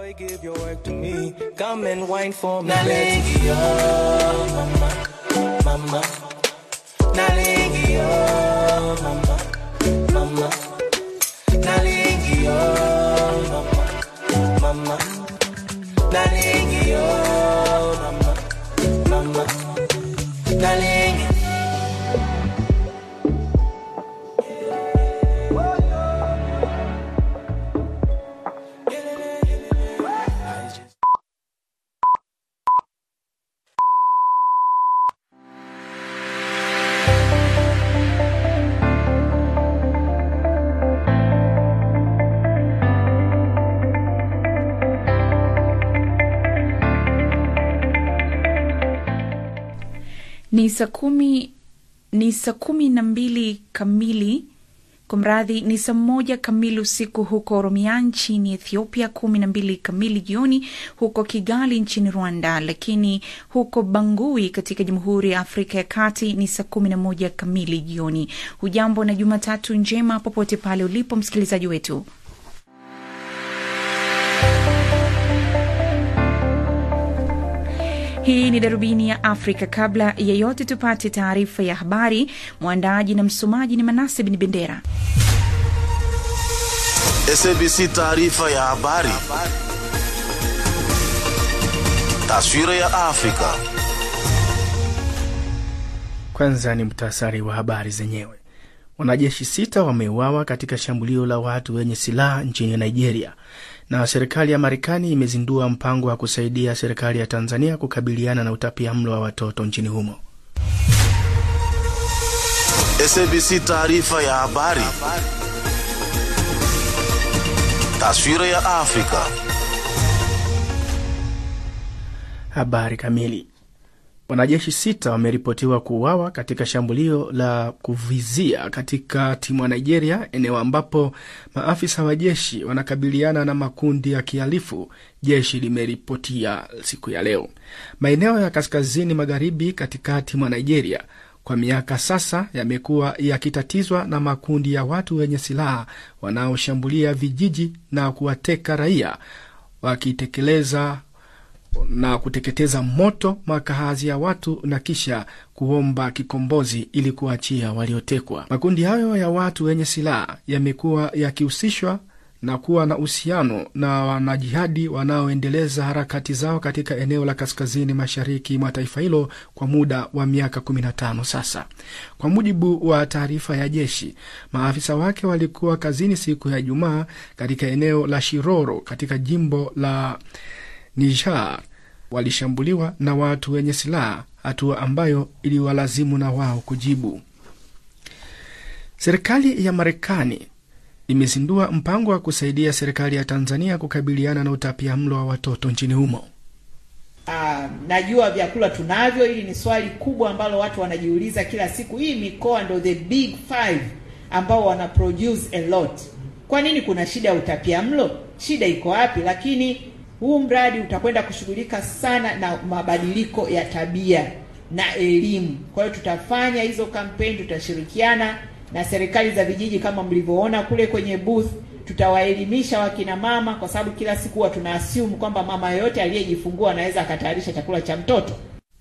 Boy, give your work to me. Come and wine for me. Nalingi, oh, mama, mama. Nalingi, oh, mama, mama. Nalingi, oh, mama, mama. Nalingi, oh, mama, mama. Nalingi. ni saa kumi ni saa kumi na mbili kamili kumradhi ni saa moja kamili usiku huko oromia nchini ethiopia kumi na mbili kamili jioni huko kigali nchini rwanda lakini huko bangui katika jamhuri ya afrika ya kati ni saa kumi na moja kamili jioni hujambo na jumatatu njema popote pale ulipo msikilizaji wetu hii ni darubini ya afrika kabla ya yote tupate taarifa ya habari mwandaaji na msomaji ni manase bin bendera SABC taarifa ya habari. Taswira ya Afrika. Kwanza ni mtasari wa habari zenyewe. Wanajeshi sita wameuawa katika shambulio la watu wenye silaha nchini Nigeria, na serikali ya Marekani imezindua mpango wa kusaidia serikali ya Tanzania kukabiliana na utapia mlo wa watoto nchini humo. SABC taarifa ya habari. Taswira ya Afrika. Habari kamili. Wanajeshi sita wameripotiwa kuuawa katika shambulio la kuvizia katika timu ya Nigeria, eneo ambapo maafisa wa jeshi wanakabiliana na makundi ya kihalifu, jeshi limeripotia siku ya leo. Maeneo ya kaskazini magharibi katikati mwa Nigeria kwa miaka sasa yamekuwa yakitatizwa na makundi ya watu wenye silaha wanaoshambulia vijiji na kuwateka raia wakitekeleza na kuteketeza moto makazi ya watu na kisha kuomba kikombozi ili kuachia waliotekwa. Makundi hayo ya watu wenye silaha yamekuwa yakihusishwa na kuwa na uhusiano na wanajihadi wanaoendeleza harakati zao katika eneo la kaskazini mashariki mwa taifa hilo kwa muda wa miaka 15 sasa. Kwa mujibu wa taarifa ya jeshi, maafisa wake walikuwa kazini siku ya Ijumaa katika eneo la Shiroro katika jimbo la Niger walishambuliwa na watu wenye silaha, hatua ambayo iliwalazimu na wao kujibu. Serikali ya Marekani imezindua mpango wa kusaidia serikali ya Tanzania kukabiliana na utapia mlo wa watoto nchini humo. Uh, najua vyakula tunavyo. Hili ni swali kubwa ambalo watu wanajiuliza kila siku. Hii mikoa ndo the big five ambao wana produce a lot. Kwa nini kuna shida ya utapia mlo? Shida iko wapi? Lakini huu mradi utakwenda kushughulika sana na mabadiliko ya tabia na elimu. Kwa hiyo tutafanya hizo kampeni, tutashirikiana na serikali za vijiji kama mlivyoona kule kwenye booth. Tutawaelimisha wakina mama, kwa sababu kila siku huwa tuna assume kwamba mama yoyote aliyejifungua anaweza akatayarisha chakula cha mtoto.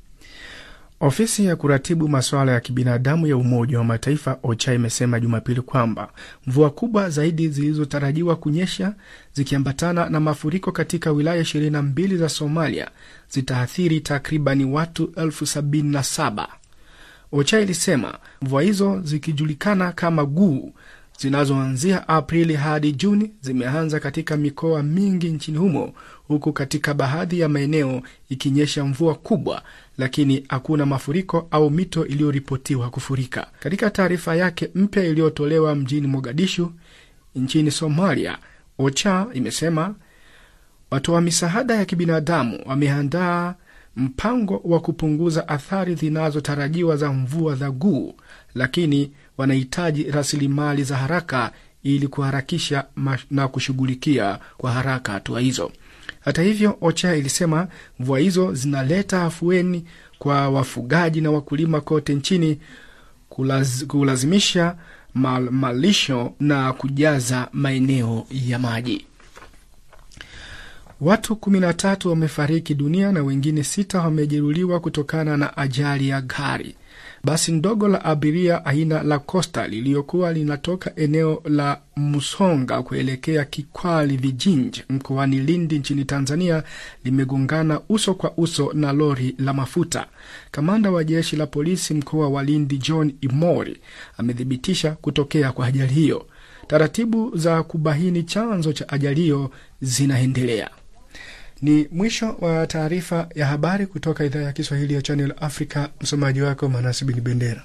Ofisi ya kuratibu masuala ya kibinadamu ya Umoja wa Mataifa OCHA imesema Jumapili kwamba mvua kubwa zaidi zilizotarajiwa kunyesha zikiambatana na mafuriko katika wilaya 22 za Somalia zitaathiri takribani watu elfu sabini na saba. OCHA ilisema mvua hizo zikijulikana kama guu zinazoanzia Aprili hadi Juni zimeanza katika mikoa mingi nchini humo, huku katika baadhi ya maeneo ikinyesha mvua kubwa, lakini hakuna mafuriko au mito iliyoripotiwa kufurika. Katika taarifa yake mpya iliyotolewa mjini Mogadishu nchini Somalia, OCHA imesema watoa misaada ya kibinadamu wameandaa mpango wa kupunguza athari zinazotarajiwa za mvua za guu, lakini wanahitaji rasilimali za haraka ili kuharakisha na kushughulikia kwa haraka hatua hizo. Hata hivyo, OCHA ilisema mvua hizo zinaleta afueni kwa wafugaji na wakulima kote nchini, kulaz, kulazimisha mal, malisho na kujaza maeneo ya maji. Watu 13 wamefariki dunia na wengine sita wamejeruhiwa kutokana na ajali ya gari. Basi ndogo la abiria aina la Costa liliyokuwa linatoka eneo la Musonga kuelekea Kikwali Vijinji mkoani Lindi nchini Tanzania limegongana uso kwa uso na lori la mafuta. Kamanda wa jeshi la polisi mkoa wa Lindi John Imori amethibitisha kutokea kwa ajali hiyo. Taratibu za kubaini chanzo cha ajali hiyo zinaendelea. Ni mwisho wa taarifa ya habari kutoka idhaa ya Kiswahili ya Channel Africa. Msomaji wako Manasi Bin Bendera.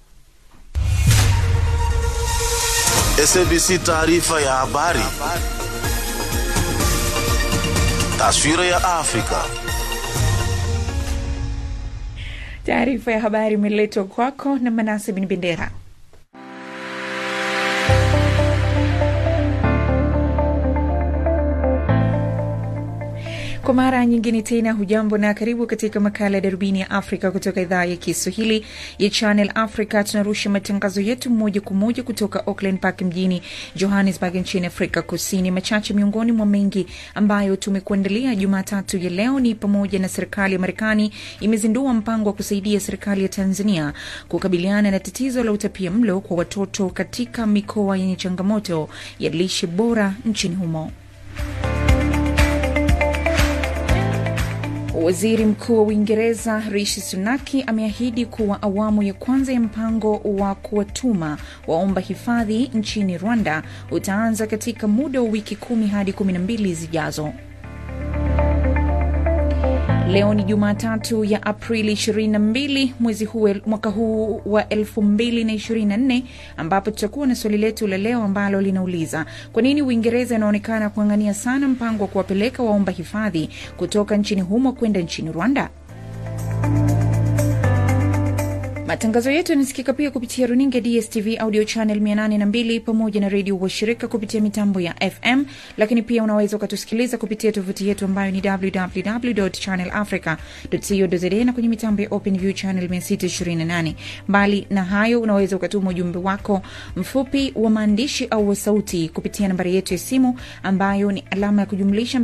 SABC taarifa ya habari. Taswira ya Afrika. Taarifa ya habari imeletwa kwako na Manase Bin Bendera. Kwa mara nyingine tena, hujambo na karibu katika makala ya darubini ya Afrika kutoka idhaa ya Kiswahili ya Channel Africa. Tunarusha matangazo yetu moja kwa moja kutoka Auckland Park mjini Johannesburg nchini Afrika Kusini. Machache miongoni mwa mengi ambayo tumekuandalia Jumatatu ya leo ni pamoja na serikali ya Marekani imezindua mpango wa kusaidia serikali ya Tanzania kukabiliana na tatizo la utapia mlo kwa watoto katika mikoa yenye changamoto ya lishe bora nchini humo. Waziri Mkuu wa Uingereza Rishi Sunaki ameahidi kuwa awamu ya kwanza ya mpango wa kuwatuma waomba hifadhi nchini Rwanda utaanza katika muda wa wiki kumi hadi kumi na mbili zijazo. Leo ni Jumatatu ya Aprili 22 mwezi huu mwaka huu wa 2024 ambapo tutakuwa na swali letu la leo ambalo linauliza kwa nini Uingereza inaonekana kuang'ania sana mpango wa kuwapeleka waomba hifadhi kutoka nchini humo kwenda nchini Rwanda. Matangazo yetu yanasikika pia kupitia runinga DSTV audio channel 802 pamoja na redio washirika kupitia mitambo ya FM, lakini pia unaweza ukatusikiliza kupitia tovuti yetu ambayo ni www.channelafrica.co.za na kwenye mitambo ya OpenView channel 628. Mbali na hayo, unaweza ukatuma ujumbe wako mfupi wa maandishi au wa sauti kupitia nambari yetu ya simu ambayo ni alama ya kujumlisha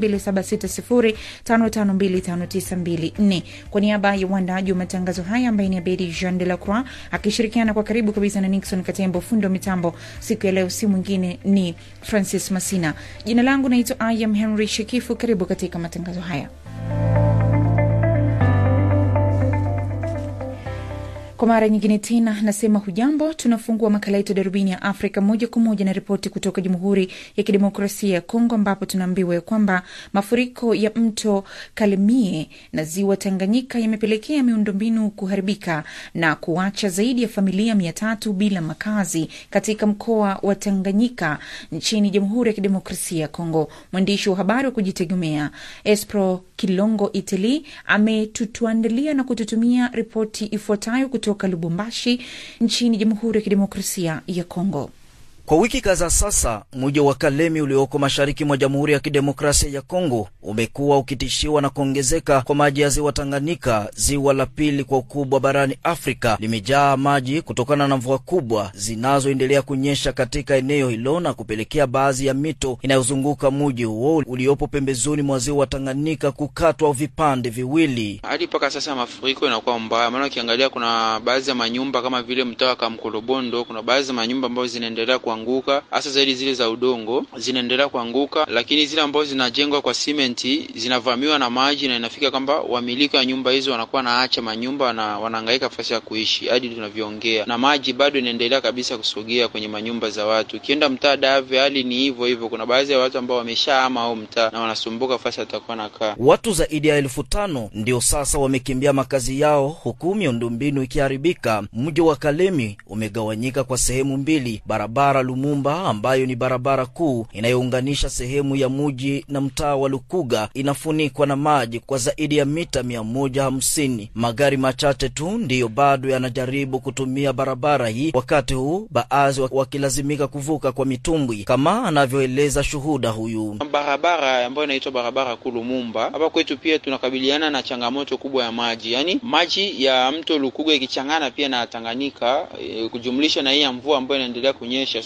2760552594. Kwa niaba ya uandaji wa matangazo haya ambaye ni Abedi Jean de la Croix akishirikiana kwa karibu kabisa na Nixon Katembo, fundi wa mitambo siku ya leo, si mwingine ni Francis Masina. Jina langu naitwa I am Henry Shekifu. Karibu katika matangazo haya. Kwa mara nyingine tena nasema hujambo. Tunafungua makala yetu darubini ya Afrika moja kwa moja na ripoti kutoka Jamhuri ya Kidemokrasia ya Kongo, ambapo tunaambiwa ya kwamba mafuriko ya mto Kalemie na ziwa Tanganyika yamepelekea miundombinu kuharibika na kuacha zaidi ya familia mia tatu bila makazi katika mkoa wa Tanganyika nchini Jamhuri ya Kidemokrasia ya Kongo. Mwandishi wa habari wa kujitegemea Espro Kilongo Itali ametutuandalia na kututumia ripoti ifuatayo kutoka Lubumbashi nchini Jamhuri ya Kidemokrasia ya Kongo. Kwa wiki kadhaa sasa, mji wa Kalemi ulioko mashariki mwa Jamhuri ya Kidemokrasia ya Kongo umekuwa ukitishiwa na kuongezeka kwa maji ya ziwa Tanganyika. Ziwa la pili kwa ukubwa barani Afrika limejaa maji kutokana na mvua kubwa zinazoendelea kunyesha katika eneo hilo na kupelekea baadhi ya mito inayozunguka mji huo uliopo pembezoni mwa ziwa Tanganyika kukatwa vipande viwili. Hadi mpaka sasa mafuriko inakuwa mbaya, maana ukiangalia kuna baadhi ya manyumba kama vile mtaa wa Kamkolobondo, kuna baadhi ya manyumba ambazo zinaendelea kuanguka hasa zaidi zile za udongo zinaendelea kuanguka, lakini zile ambazo zinajengwa kwa simenti zinavamiwa na maji na inafika kwamba wamiliki wa nyumba hizo wanakuwa naacha manyumba na wanahangaika nafasi ya kuishi hadi tunavyoongea, na maji bado inaendelea kabisa kusogea kwenye manyumba za watu. Ukienda mtaa Dave, hali ni hivyo hivyo. Kuna baadhi ya watu ambao wameshahama au mtaa na wanasumbuka nafasi atakuwa nakaa. Watu zaidi ya elfu tano ndio sasa wamekimbia makazi yao, huku miundombinu ikiharibika. Mji wa Kalemi umegawanyika kwa sehemu mbili, barabara Lumumba ambayo ni barabara kuu inayounganisha sehemu ya muji na mtaa wa Lukuga inafunikwa na maji kwa zaidi ya mita mia moja hamsini. Magari machache tu ndiyo bado yanajaribu kutumia barabara hii, wakati huu baadhi wakilazimika kuvuka kwa mitumbwi, kama anavyoeleza shuhuda huyu. Barabara ambayo inaitwa barabara kuu Lumumba, hapa kwetu pia tunakabiliana na changamoto kubwa ya maji, yaani maji ya mto Lukuga ikichangana pia na Tanganyika e, kujumlisha na hii ya mvua ambayo inaendelea kunyesha sasa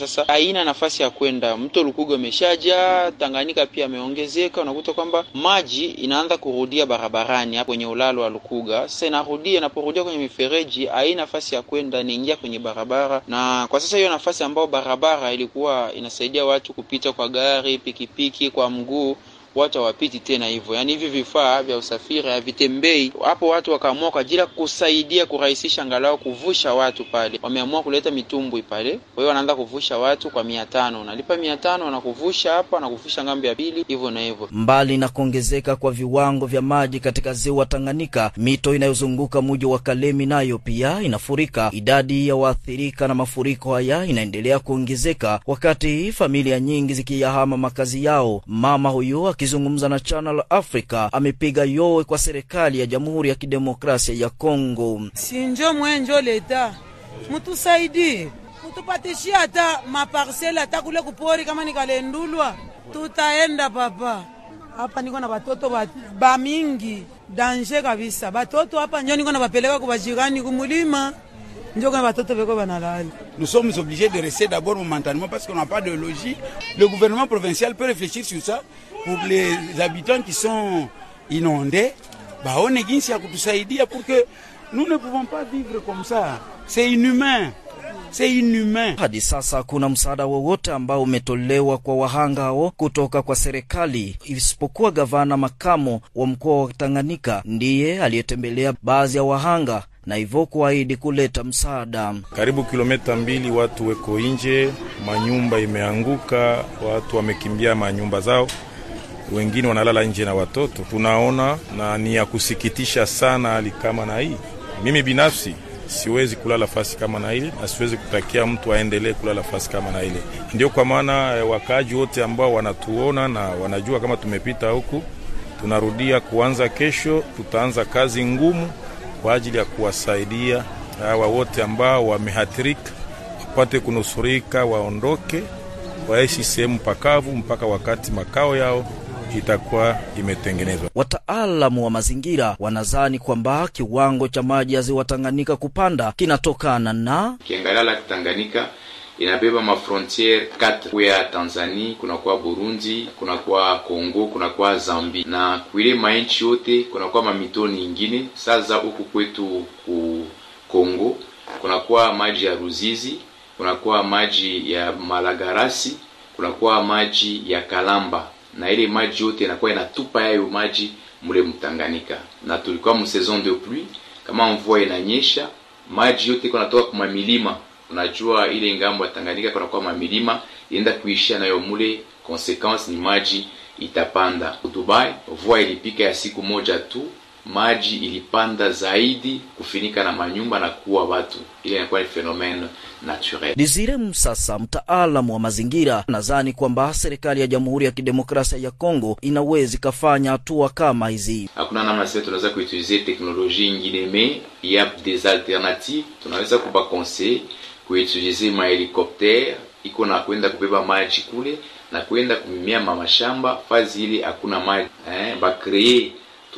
sasa haina nafasi ya kwenda. Mto Lukuga umeshaja, Tanganyika pia ameongezeka, unakuta kwamba maji inaanza kurudia barabarani hapo kwenye ulalo wa Lukuga. Sasa inarudia, inaporudia kwenye mifereji haina nafasi ya kwenda, inaingia kwenye barabara, na kwa sasa hiyo nafasi ambayo barabara ilikuwa inasaidia watu kupita kwa gari, pikipiki, kwa mguu watu hawapiti tena hivyo, yaani hivi vifaa vya usafiri havitembei hapo. Watu wakaamua kwa ajili ya kusaidia kurahisisha angalau kuvusha watu pale, wameamua kuleta mitumbwi pale. Kwa hiyo wanaanza kuvusha watu kwa mia tano, unalipa mia tano, wanakuvusha hapa, wanakuvusha ngambo ya pili, hivyo na hivyo. Mbali na kuongezeka kwa viwango vya maji katika ziwa Tanganyika, mito inayozunguka mji wa Kalemi nayo pia inafurika. Idadi ya waathirika na mafuriko haya inaendelea kuongezeka, wakati familia nyingi zikiyahama makazi yao. Mama huyu akizungumza na Channel Africa amepiga yowe kwa serikali ya Jamhuri ya Kidemokrasia ya Kongo. sinjo mwenjo leta mutusaidie mutupatishie hata maparsele hata kule kupori, kama nikalendulwa tutaenda papa. Hapa niko na batoto ba, ba mingi danje kabisa, batoto hapa njo niko na bapeleka kubajirani kumulima, njo kuna batoto beko banalala Nous sommes obligés de rester d'abord momentanément parce qu'on n'a pas de logis. Le gouvernement provincial peut réfléchir sur ça pour les habitants qui sont inondés. Baone jinsi ya kutusaidia pour que nous ne pouvons pas vivre comme ça. C'est inhumain. C'est inhumain. Hadi sasa hakuna msaada wowote ambao umetolewa kwa wahanga hao kutoka kwa serikali, isipokuwa gavana makamo wa mkoa wa Tanganyika ndiye aliyetembelea baadhi ya wahanga na hivyo kuahidi kuleta msaada. Karibu kilomita mbili watu weko nje, manyumba imeanguka, watu wamekimbia manyumba zao, wengine wanalala nje na watoto. Tunaona na ni ya kusikitisha sana hali kama na hii. Mimi binafsi siwezi kulala fasi kama na ile na siwezi kutakia mtu aendelee kulala fasi kama na ile. Ndio kwa maana eh, wakaaji wote ambao wanatuona na wanajua kama tumepita huku, tunarudia kuanza kesho, tutaanza kazi ngumu kwa ajili ya kuwasaidia hawa wote ambao wamehathirika wapate kunusurika, waondoke, waishi sehemu pakavu mpaka wakati makao yao itakuwa imetengenezwa. Wataalamu wa mazingira wanazani kwamba kiwango cha maji ya ziwa Tanganyika kupanda kinatokana na Ukiangalia Lake Tanganyika inabeba mafrontiere 4 ya Tanzania, kunakuwa Burundi, kunakuwa Kongo, kunakuwa Zambi na kuile mainchi yote kunakuwa mamitoni ingine. Sasa huku kwetu ku Kongo kunakuwa maji ya Ruzizi, kunakuwa maji ya Malagarasi, kunakuwa maji ya Kalamba na ile maji yote inakuwa inatupa yayo maji mule Mtanganyika, na tulikuwa mu saison de pluie, kama mvua inanyesha maji yote iko natoka kwa milima. Unajua ile ngambo ya Tanganyika kunakuwa mamilima ienda kuishia nayo mule, consequence ni maji itapanda. Dubai mvua ilipika ya siku moja tu, maji ilipanda zaidi kufinika na manyumba na kuua watu. Ile inakuwa ni phenomene naturel. Desire Msasa, mtaalamu wa mazingira, nadhani kwamba serikali ya Jamhuri ya Kidemokrasia ya Kongo inaweza ikafanya hatua kama hizi. hakuna namna sisi tunaweza kuutilize teknolojia ingine me ya des alternatives tunaweza kuba conseil kuutilize mahelikoptere iko na kwenda kubeba maji kule na kwenda kumimia mamashamba fazi ile hakuna maji eh, bakree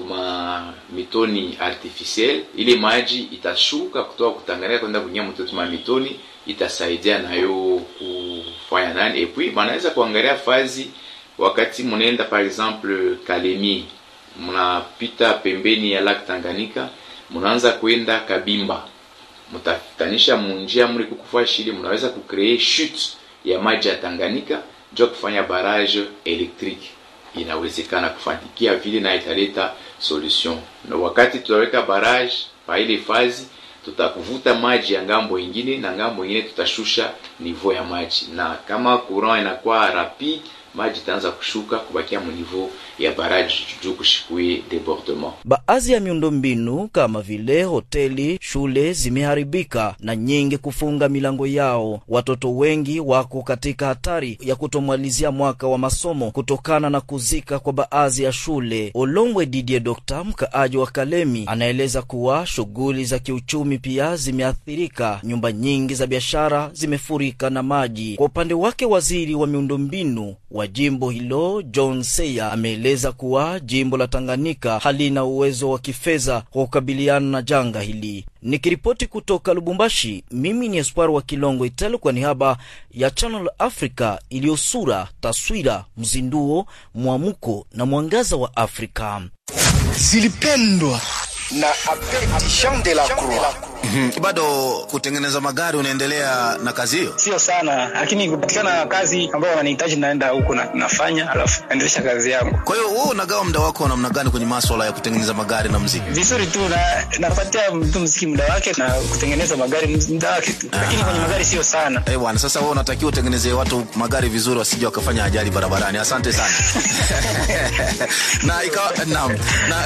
tuma mitoni artificielle ile maji itashuka kutoka kutanganyika kwenda kunyia mtoto ma mitoni itasaidia nayo kufanya nani et puis banaweza kuangalia fazi wakati munaenda par exemple Kalemi mnapita pembeni ya Lake Tanganyika, mnaanza kwenda Kabimba, mtafutanisha munjia mli kukufa shile, mnaweza kucreate chute ya maji ya Tanganyika ndio kufanya barrage electrique. Inawezekana kufanikia vile na italeta solution, na wakati tutaweka barrage pa ile fazi tutakuvuta maji ya ngambo ingine na ngambo ingine tutashusha niveau ya maji, na kama courant inakuwa rapide maji itaanza kushuka kubakia mu niveau ya baraji juu kushikue debordement. Baadhi ya miundombinu kama vile hoteli, shule zimeharibika na nyingi kufunga milango yao. Watoto wengi wako katika hatari ya kutomalizia mwaka wa masomo kutokana na kuzika kwa baadhi ya shule. Olongwe Didier Dokta, mkaaji wa Kalemi, anaeleza kuwa shughuli za kiuchumi pia zimeathirika. Nyumba nyingi za biashara zimefurika na maji. Kwa upande wake, waziri wa miundombinu wa wa jimbo hilo John Seya ameeleza kuwa jimbo la Tanganyika halina uwezo wa kifedha wa kukabiliana na janga hili. Nikiripoti kutoka Lubumbashi, mimi ni Espoir wa Kilongo Italo kwa niaba ya Channel Africa iliyosura taswira, mzinduo, mwamuko na mwangaza wa Afrika. zilipendwa na Abedi Jean de la Croix. Mhm. Bado kutengeneza magari unaendelea na kazi hiyo? Sio sana, lakini kupatikana kazi ambayo wananihitaji naenda huko na nafanya, alafu naendelesha kazi yangu Kwa hiyo wewe unagawa muda wako namna gani kwenye maswala ya kutengeneza magari na muziki? vizuri tu, na napatia mtu mziki muda wake na kutengeneza magari muda wake tu, lakini kwenye magari sio sana. Eh bwana, sasa wewe unatakiwa utengenezee watu magari vizuri, wasije wakafanya ajali barabarani. Asante sana. na ikawa naam, na,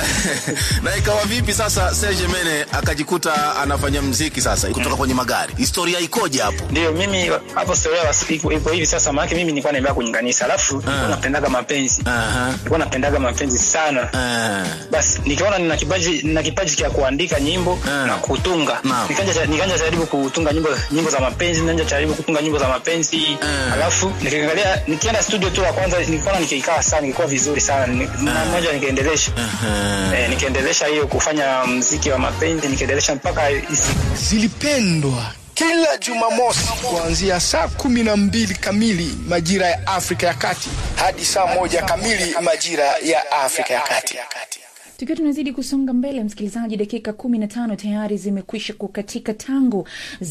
na ikawa vipi sasa Serge Mene akajikuta anafanya mziki sasa kutoka kwenye magari? Historia ikoje hapo? Ndio mimi hapo storia wasi- iko iko hivi sasa, maana mimi nilikuwa naimba kwenye kanisa, alafu nilikuwa napendaga mapenzi, nilikuwa napendaga mapenzi sana. Basi nikiona nina kipaji nina kipaji cha kuandika nyimbo na kutunga, nikaanza nikaanza jaribu kutunga nyimbo nyimbo za mapenzi, nikaanza jaribu kutunga nyimbo za mapenzi, alafu nikiangalia nikienda studio tu ya kwanza nilikuwa nikikaa sana, nilikuwa vizuri sana, Ni- mara moja nikaendelesha eh, nikaendelesha hiyo kufanya mziki wa mapenzi, nikaendelesha mpaka isi- zilipendwa kila Jumamosi kuanzia saa kumi na mbili kamili majira ya Afrika ya Kati hadi saa moja kamili majira ya Afrika ya Kati. Tukiwa tunazidi kusonga mbele, msikilizaji, dakika kumi na tano tayari zimekwisha kukatika tangu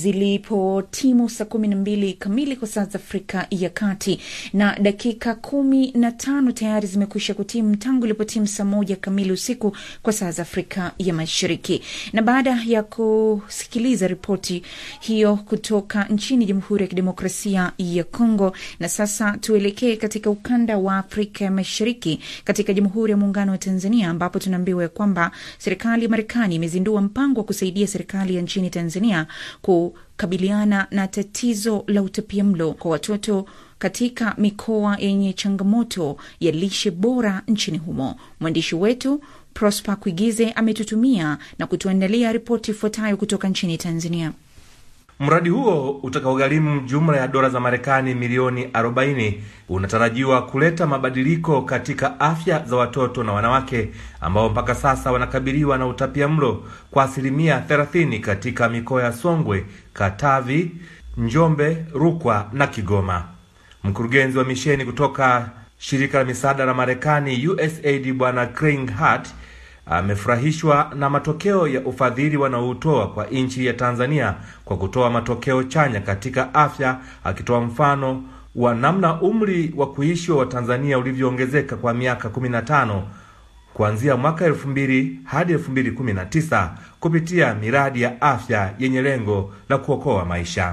zilipo timu saa kumi na mbili kamili kwa saa za Afrika ya Kati, na dakika kumi na tano tayari zimekwisha kutimu tangu ilipo timu saa moja kamili usiku kwa saa za Afrika ya Mashariki. Na baada ya kusikiliza ripoti hiyo kutoka nchini Jamhuri ya Kidemokrasia ya Kongo, na sasa tuelekee katika ukanda wa Afrika ya Mashariki, katika Jamhuri ya Muungano wa Tanzania ambapo tunaambiwa ya kwamba serikali ya Marekani imezindua mpango wa kusaidia serikali ya nchini Tanzania kukabiliana na tatizo la utapiamlo kwa watoto katika mikoa yenye changamoto ya lishe bora nchini humo. Mwandishi wetu Prosper Kuigize ametutumia na kutuandalia ripoti ifuatayo kutoka nchini Tanzania. Mradi huo utakaogharimu jumla ya dola za Marekani milioni 40 unatarajiwa kuleta mabadiliko katika afya za watoto na wanawake ambao mpaka sasa wanakabiliwa na utapiamlo kwa asilimia 30 katika mikoa ya Songwe, Katavi, Njombe, Rukwa na Kigoma. Mkurugenzi wa misheni kutoka shirika la misaada la Marekani USAID Bwana Craig Hart amefurahishwa na matokeo ya ufadhili wanaoutoa kwa nchi ya Tanzania kwa kutoa matokeo chanya katika afya, akitoa mfano wa namna umri wa kuishi wa Watanzania ulivyoongezeka kwa miaka 15 kuanzia mwaka 2000 hadi 2019 kupitia miradi ya afya yenye lengo la kuokoa maisha.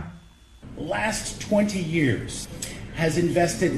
last 20 years has invested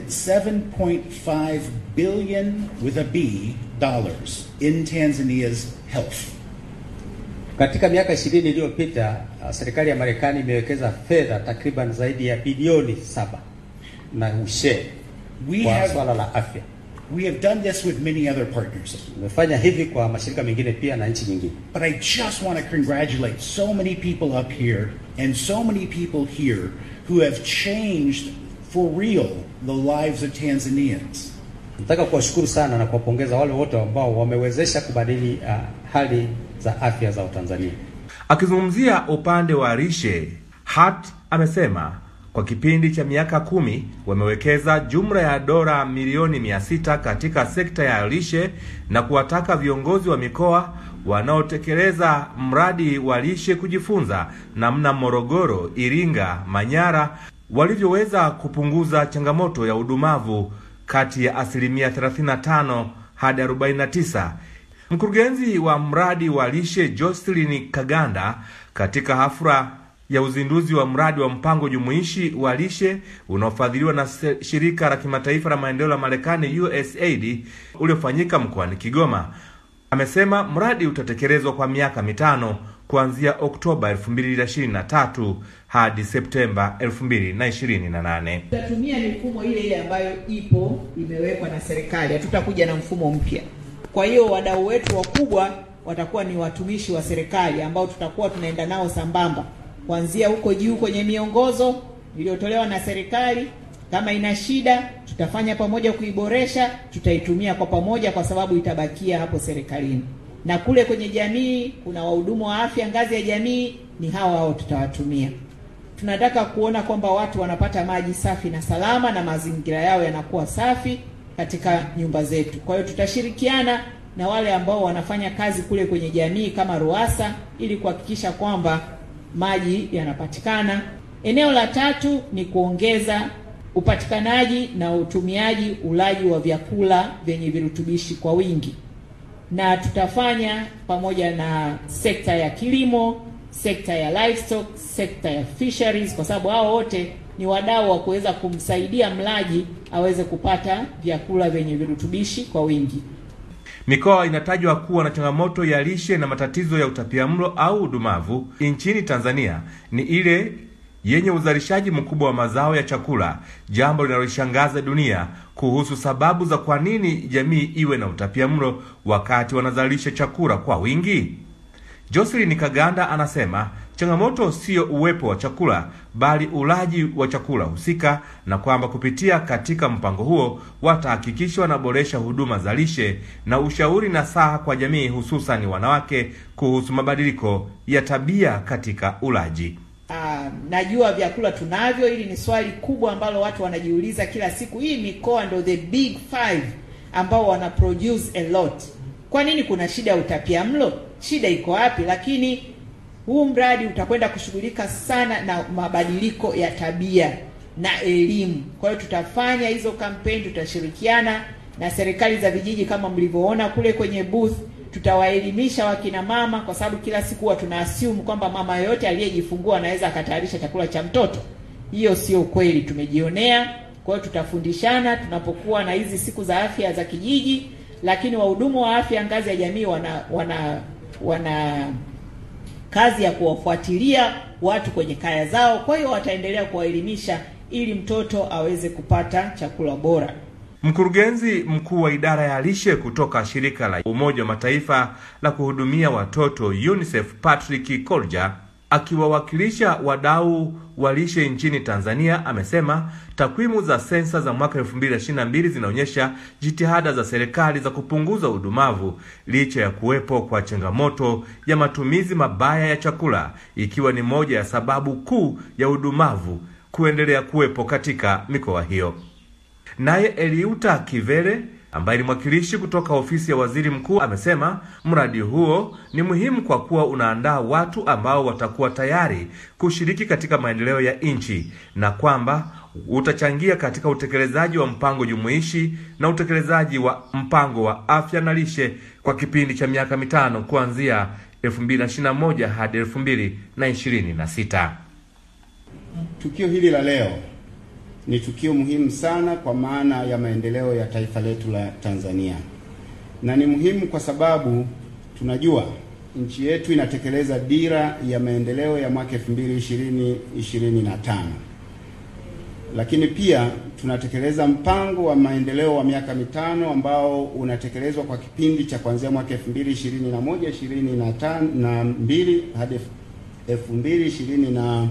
7.5 billion with a B dollars in Tanzania's health. Katika miaka ishirini iliyopita uh, serikali ya Marekani imewekeza fedha takriban zaidi ya bilioni saba na ushe We kwa have- swala la afya. We have done this with many other partners. Tumefanya hivi kwa mashirika mengine pia na nchi nyingine. But I just want to congratulate so many people up here and so many people here who have changed for real the lives of Tanzanians. Nataka kuwashukuru sana na kuwapongeza wale wote ambao wamewezesha kubadili uh, hali za afya za Watanzania. Akizungumzia upande wa lishe, Hart amesema kwa kipindi cha miaka kumi wamewekeza jumla ya dola milioni mia sita katika sekta ya lishe na kuwataka viongozi wa mikoa wanaotekeleza mradi wa lishe kujifunza namna Morogoro, Iringa, Manyara walivyoweza kupunguza changamoto ya udumavu kati ya asilimia 35 hadi 49. Mkurugenzi wa mradi wa lishe Jocelyn Kaganda katika hafla ya uzinduzi wa mradi wa mpango jumuishi wa lishe unaofadhiliwa na se- shirika la kimataifa la maendeleo la Marekani USAID uliofanyika mkoani Kigoma amesema mradi utatekelezwa kwa miaka mitano kuanzia Oktoba 2023 hadi Septemba 2028. Tutatumia mifumo ile ile ambayo ipo imewekwa na serikali, hatutakuja na mfumo mpya. Kwa hiyo wadau wetu wakubwa watakuwa ni watumishi wa serikali ambao tutakuwa tunaenda nao sambamba, kuanzia huko juu kwenye miongozo iliyotolewa na serikali Kama ina shida, tutafanya pamoja kuiboresha, tutaitumia kwa pamoja, kwa sababu itabakia hapo serikalini. Na kule kwenye jamii kuna wahudumu wa afya ngazi ya jamii, ni hao hao tutawatumia. Tunataka kuona kwamba watu wanapata maji safi na salama na mazingira yao yanakuwa safi katika nyumba zetu. Kwa hiyo tutashirikiana na wale ambao wanafanya kazi kule kwenye jamii kama RUWASA ili kuhakikisha kwamba maji yanapatikana. Eneo la tatu ni kuongeza upatikanaji na utumiaji ulaji wa vyakula vyenye virutubishi kwa wingi, na tutafanya pamoja na sekta ya kilimo, sekta ya livestock, sekta ya fisheries, kwa sababu hao wote ni wadau wa kuweza kumsaidia mlaji aweze kupata vyakula vyenye virutubishi kwa wingi. Mikoa inatajwa kuwa na changamoto ya lishe na matatizo ya utapiamlo au udumavu nchini Tanzania ni ile yenye uzalishaji mkubwa wa mazao ya chakula, jambo linaloshangaza dunia kuhusu sababu za kwa nini jamii iwe na utapiamlo wakati wanazalisha chakula kwa wingi. Jocelyn Kaganda anasema changamoto siyo uwepo wa chakula bali ulaji wa chakula husika, na kwamba kupitia katika mpango huo watahakikisha wanaboresha huduma za lishe na ushauri na saha kwa jamii, hususani wanawake kuhusu mabadiliko ya tabia katika ulaji. Uh, najua vyakula tunavyo. Hili ni swali kubwa ambalo watu wanajiuliza kila siku. Hii mikoa ndo the big five ambao wana produce a lot. Kwa nini kuna shida ya utapiamlo? Shida iko wapi? Lakini huu mradi utakwenda kushughulika sana na mabadiliko ya tabia na elimu. Kwa hiyo tutafanya hizo kampeni, tutashirikiana na serikali za vijiji kama mlivyoona kule kwenye booth tutawaelimisha wakina mama, kwa sababu kila siku huwa tuna assume kwamba mama yoyote aliyejifungua anaweza akatayarisha chakula cha mtoto. Hiyo sio kweli, tumejionea. Kwa hiyo tutafundishana tunapokuwa na hizi siku za afya za kijiji, lakini wahudumu wa afya ngazi ya jamii wana wana wana kazi ya kuwafuatilia watu kwenye kaya zao. Kwa hiyo wataendelea kuwaelimisha ili mtoto aweze kupata chakula bora. Mkurugenzi mkuu wa idara ya lishe kutoka shirika la Umoja wa Mataifa la kuhudumia watoto UNICEF Patrick Kolja akiwawakilisha wadau wa lishe nchini Tanzania amesema takwimu za sensa za mwaka 2022 zinaonyesha jitihada za serikali za kupunguza udumavu licha ya kuwepo kwa changamoto ya matumizi mabaya ya chakula ikiwa ni moja ya sababu kuu ya udumavu kuendelea kuwepo katika mikoa hiyo. Naye Eliuta Kivere ambaye ni mwakilishi kutoka ofisi ya waziri mkuu amesema mradi huo ni muhimu kwa kuwa unaandaa watu ambao watakuwa tayari kushiriki katika maendeleo ya nchi na kwamba utachangia katika utekelezaji wa mpango jumuishi na utekelezaji wa mpango wa afya na lishe kwa kipindi cha miaka mitano kuanzia 2021 hadi 2026. Tukio hili la leo ni tukio muhimu sana kwa maana ya maendeleo ya taifa letu la Tanzania, na ni muhimu kwa sababu tunajua nchi yetu inatekeleza dira ya maendeleo ya mwaka 2020 25, lakini pia tunatekeleza mpango wa maendeleo wa miaka mitano ambao unatekelezwa kwa kipindi cha kuanzia mwaka 2021 22 hadi 2025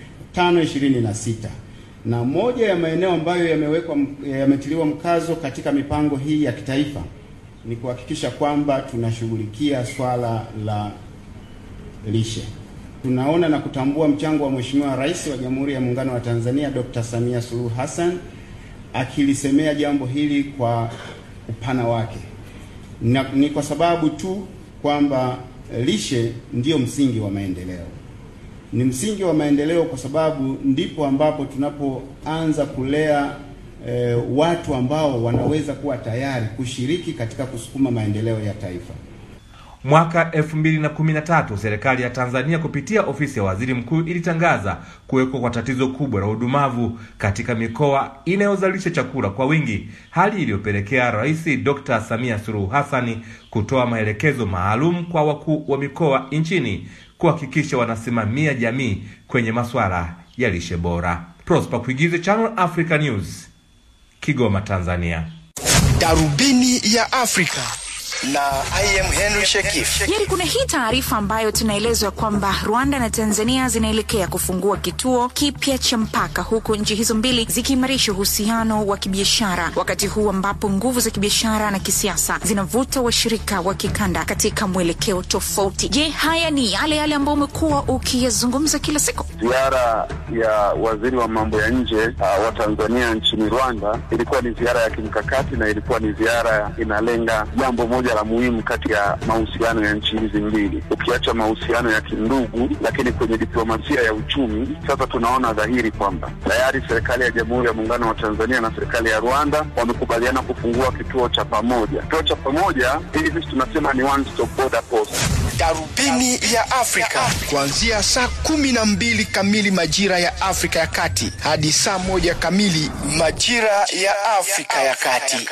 26 na moja ya maeneo ambayo yamewekwa yametiliwa mkazo katika mipango hii ya kitaifa ni kuhakikisha kwamba tunashughulikia swala la lishe. Tunaona na kutambua mchango wa Mheshimiwa Rais wa Jamhuri ya Muungano wa Tanzania Dr. Samia Suluhu Hassan akilisemea jambo hili kwa upana wake, na ni kwa sababu tu kwamba lishe ndiyo msingi wa maendeleo ni msingi wa maendeleo kwa sababu ndipo ambapo tunapoanza kulea e, watu ambao wanaweza kuwa tayari kushiriki katika kusukuma maendeleo ya taifa. Mwaka 2013 serikali ya Tanzania kupitia ofisi ya waziri mkuu ilitangaza kuwekwa kwa tatizo kubwa la udumavu katika mikoa inayozalisha chakula kwa wingi, hali iliyopelekea Rais Dr. Samia Suluhu Hassani kutoa maelekezo maalum kwa wakuu wa mikoa nchini kuhakikisha wanasimamia jamii kwenye masuala ya lishe bora. Prosper Kuigize, Channel Africa News, Kigoma, Tanzania. Darubini ya Afrika na I am Henry Shekif. Yari, kuna hii taarifa ambayo tunaelezwa kwamba Rwanda na Tanzania zinaelekea kufungua kituo kipya cha mpaka, huku nchi hizo mbili zikiimarisha uhusiano wa kibiashara, wakati huu ambapo nguvu za kibiashara na kisiasa zinavuta washirika wa kikanda katika mwelekeo tofauti. Je, haya ni yale yale ambayo umekuwa ukiyazungumza kila siku? Ziara ya waziri wa mambo ya nje uh, wa Tanzania nchini Rwanda ilikuwa ni ziara ya kimkakati na ilikuwa ni ziara inalenga jambo moja la muhimu kati ya mahusiano ya nchi hizi mbili, ukiacha mahusiano ya kindugu, lakini kwenye diplomasia ya uchumi. Sasa tunaona dhahiri kwamba tayari serikali ya Jamhuri ya Muungano wa Tanzania na serikali ya Rwanda wamekubaliana kufungua kituo cha pamoja. Kituo cha pamoja hili sisi tunasema ni one stop border post. Darubini ya Afrika kuanzia saa kumi na mbili kamili majira ya Afrika ya Kati hadi saa moja kamili majira ya Afrika ya Kati.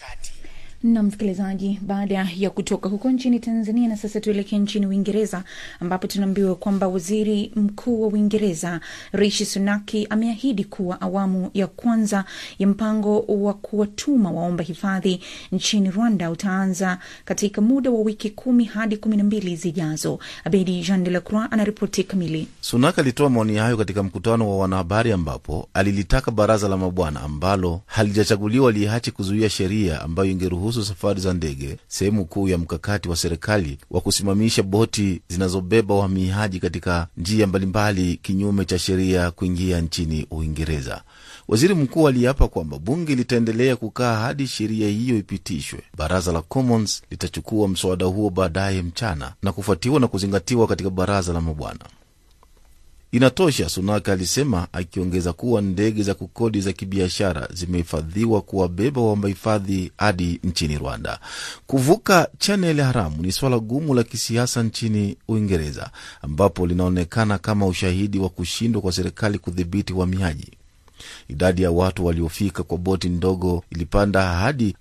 na msikilizaji, baada ya kutoka huko nchini Tanzania, na sasa tuelekee nchini Uingereza ambapo tunaambiwa kwamba waziri mkuu wa Uingereza Rishi Sunaki ameahidi kuwa awamu ya kwanza ya mpango wa kuwatuma waomba hifadhi nchini Rwanda utaanza katika muda wa wiki kumi hadi kumi na mbili zijazo. Abedi Jean de la Croix anaripoti kamili. Sunak alitoa maoni hayo katika mkutano wa wanahabari ambapo alilitaka baraza la mabwana ambalo halijachaguliwa liache kuzuia sheria ambayo ingeruhusu safari za ndege, sehemu kuu ya mkakati wa serikali wa kusimamisha boti zinazobeba wahamiaji katika njia mbalimbali kinyume cha sheria kuingia nchini Uingereza. Waziri mkuu aliapa kwamba bunge litaendelea kukaa hadi sheria hiyo ipitishwe. Baraza la Commons litachukua mswada huo baadaye mchana na kufuatiwa na kuzingatiwa katika baraza la mabwana. Inatosha, Sunak alisema, akiongeza kuwa ndege za kukodi za kibiashara zimehifadhiwa kuwabeba waomba hifadhi hadi nchini Rwanda. Kuvuka chaneli haramu ni swala gumu la kisiasa nchini Uingereza, ambapo linaonekana kama ushahidi wa kushindwa kwa serikali kudhibiti uhamiaji. Idadi ya watu waliofika kwa boti ndogo ilipanda hadi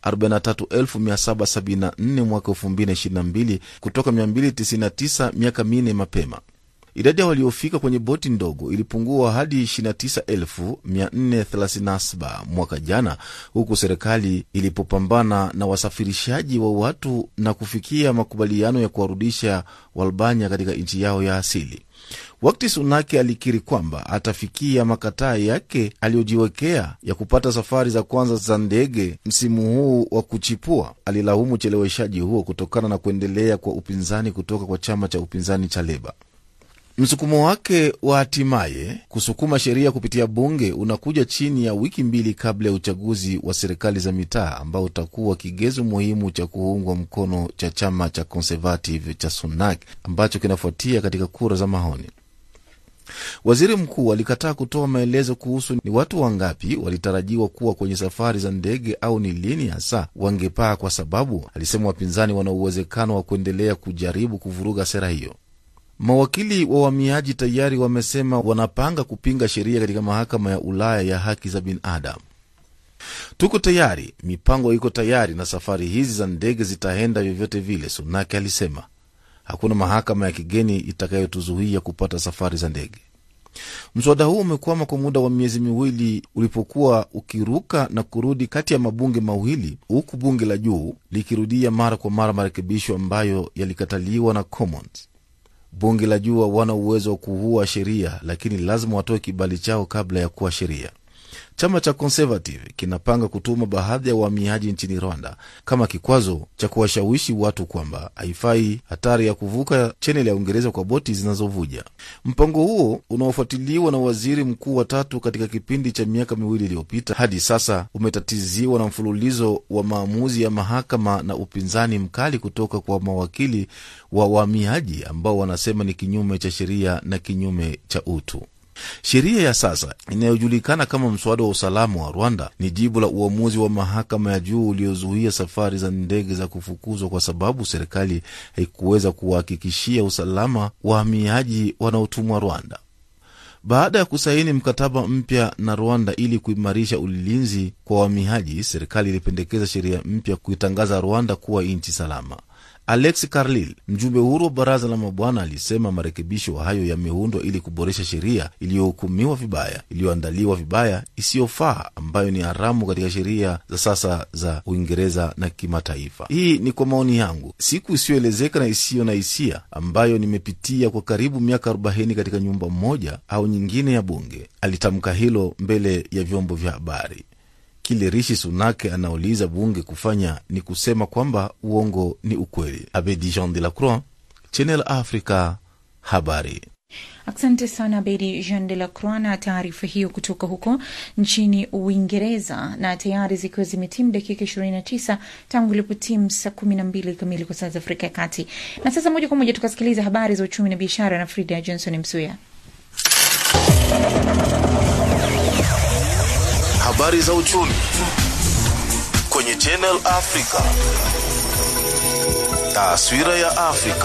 43774 mwaka 2022 kutoka 299 miaka minne mapema. Idadi ya waliofika kwenye boti ndogo ilipungua hadi 29437 mwaka jana, huku serikali ilipopambana na wasafirishaji wa watu na kufikia makubaliano ya kuwarudisha Walbania katika nchi yao ya asili. Wakati Sunaki alikiri kwamba atafikia makataa yake aliyojiwekea ya kupata safari za kwanza za ndege msimu huu wa kuchipua, alilaumu ucheleweshaji huo kutokana na kuendelea kwa upinzani kutoka kwa chama cha upinzani cha Leba. Msukumo wake wa hatimaye kusukuma sheria kupitia bunge unakuja chini ya wiki mbili kabla ya uchaguzi wa serikali za mitaa ambao utakuwa kigezo muhimu cha kuungwa mkono cha chama cha Conservative cha Sunak ambacho kinafuatia katika kura za maoni. Waziri mkuu alikataa kutoa maelezo kuhusu ni watu wangapi walitarajiwa kuwa kwenye safari za ndege au ni lini hasa wangepaa, kwa sababu alisema wapinzani wana uwezekano wa kuendelea kujaribu kuvuruga sera hiyo. Mawakili wa uhamiaji tayari wamesema wanapanga kupinga sheria katika mahakama ya Ulaya ya haki za binadamu. Tuko tayari, mipango iko tayari, na safari hizi za ndege zitaenda vyovyote vile, Sunaki alisema. Hakuna mahakama ya kigeni itakayotuzuia kupata safari za ndege. Mswada huu umekwama kwa muda wa miezi miwili ulipokuwa ukiruka na kurudi kati ya mabunge mawili, huku bunge la juu likirudia mara kwa mara marekebisho ambayo yalikataliwa na Commons. Bunge la juu hawana uwezo wa kuhua sheria, lakini lazima watoe kibali chao kabla ya kuwa sheria. Chama cha Conservative kinapanga kutuma baadhi ya wahamiaji nchini Rwanda kama kikwazo cha kuwashawishi watu kwamba haifai hatari ya kuvuka chaneli ya Uingereza kwa boti zinazovuja. Mpango huo unaofuatiliwa na waziri mkuu watatu katika kipindi cha miaka miwili iliyopita hadi sasa umetatiziwa na mfululizo wa maamuzi ya mahakama na upinzani mkali kutoka kwa mawakili wa wahamiaji ambao wanasema ni kinyume cha sheria na kinyume cha utu. Sheria ya sasa inayojulikana kama mswada wa usalama wa Rwanda ni jibu la uamuzi wa mahakama ya juu uliozuia safari za ndege za kufukuzwa kwa sababu serikali haikuweza kuwahakikishia usalama wahamiaji wanaotumwa Rwanda. Baada ya kusaini mkataba mpya na Rwanda ili kuimarisha ulinzi kwa wahamiaji, serikali ilipendekeza sheria mpya kuitangaza Rwanda kuwa nchi salama. Alex Carlil, mjumbe huru wa baraza la mabwana, alisema marekebisho hayo yameundwa ili kuboresha sheria iliyohukumiwa vibaya, iliyoandaliwa vibaya, isiyofaa, ambayo ni haramu katika sheria za sasa za Uingereza na kimataifa. Hii ni kwa maoni yangu, siku isiyoelezeka na isiyo na hisia ambayo nimepitia kwa karibu miaka 40 katika nyumba moja au nyingine ya bunge. Alitamka hilo mbele ya vyombo vya habari. Kile Rishi Sunake anauliza bunge kufanya ni kusema kwamba uongo ni ukweli. Abedi Jean de la Croix, Channel Africa, habari. Asante sana Bedi Jean de la Croix na taarifa hiyo kutoka huko nchini Uingereza. Na tayari zikiwa zimetimu dakika 29 tangu ilipotimu saa 12 kamili kwa saa za Afrika ya Kati. Na sasa moja kwa moja tukasikiliza habari za uchumi na biashara na Frida Johnson Msuya. Habari za uchumi kwenye Channel Africa. Taswira ya Afrika.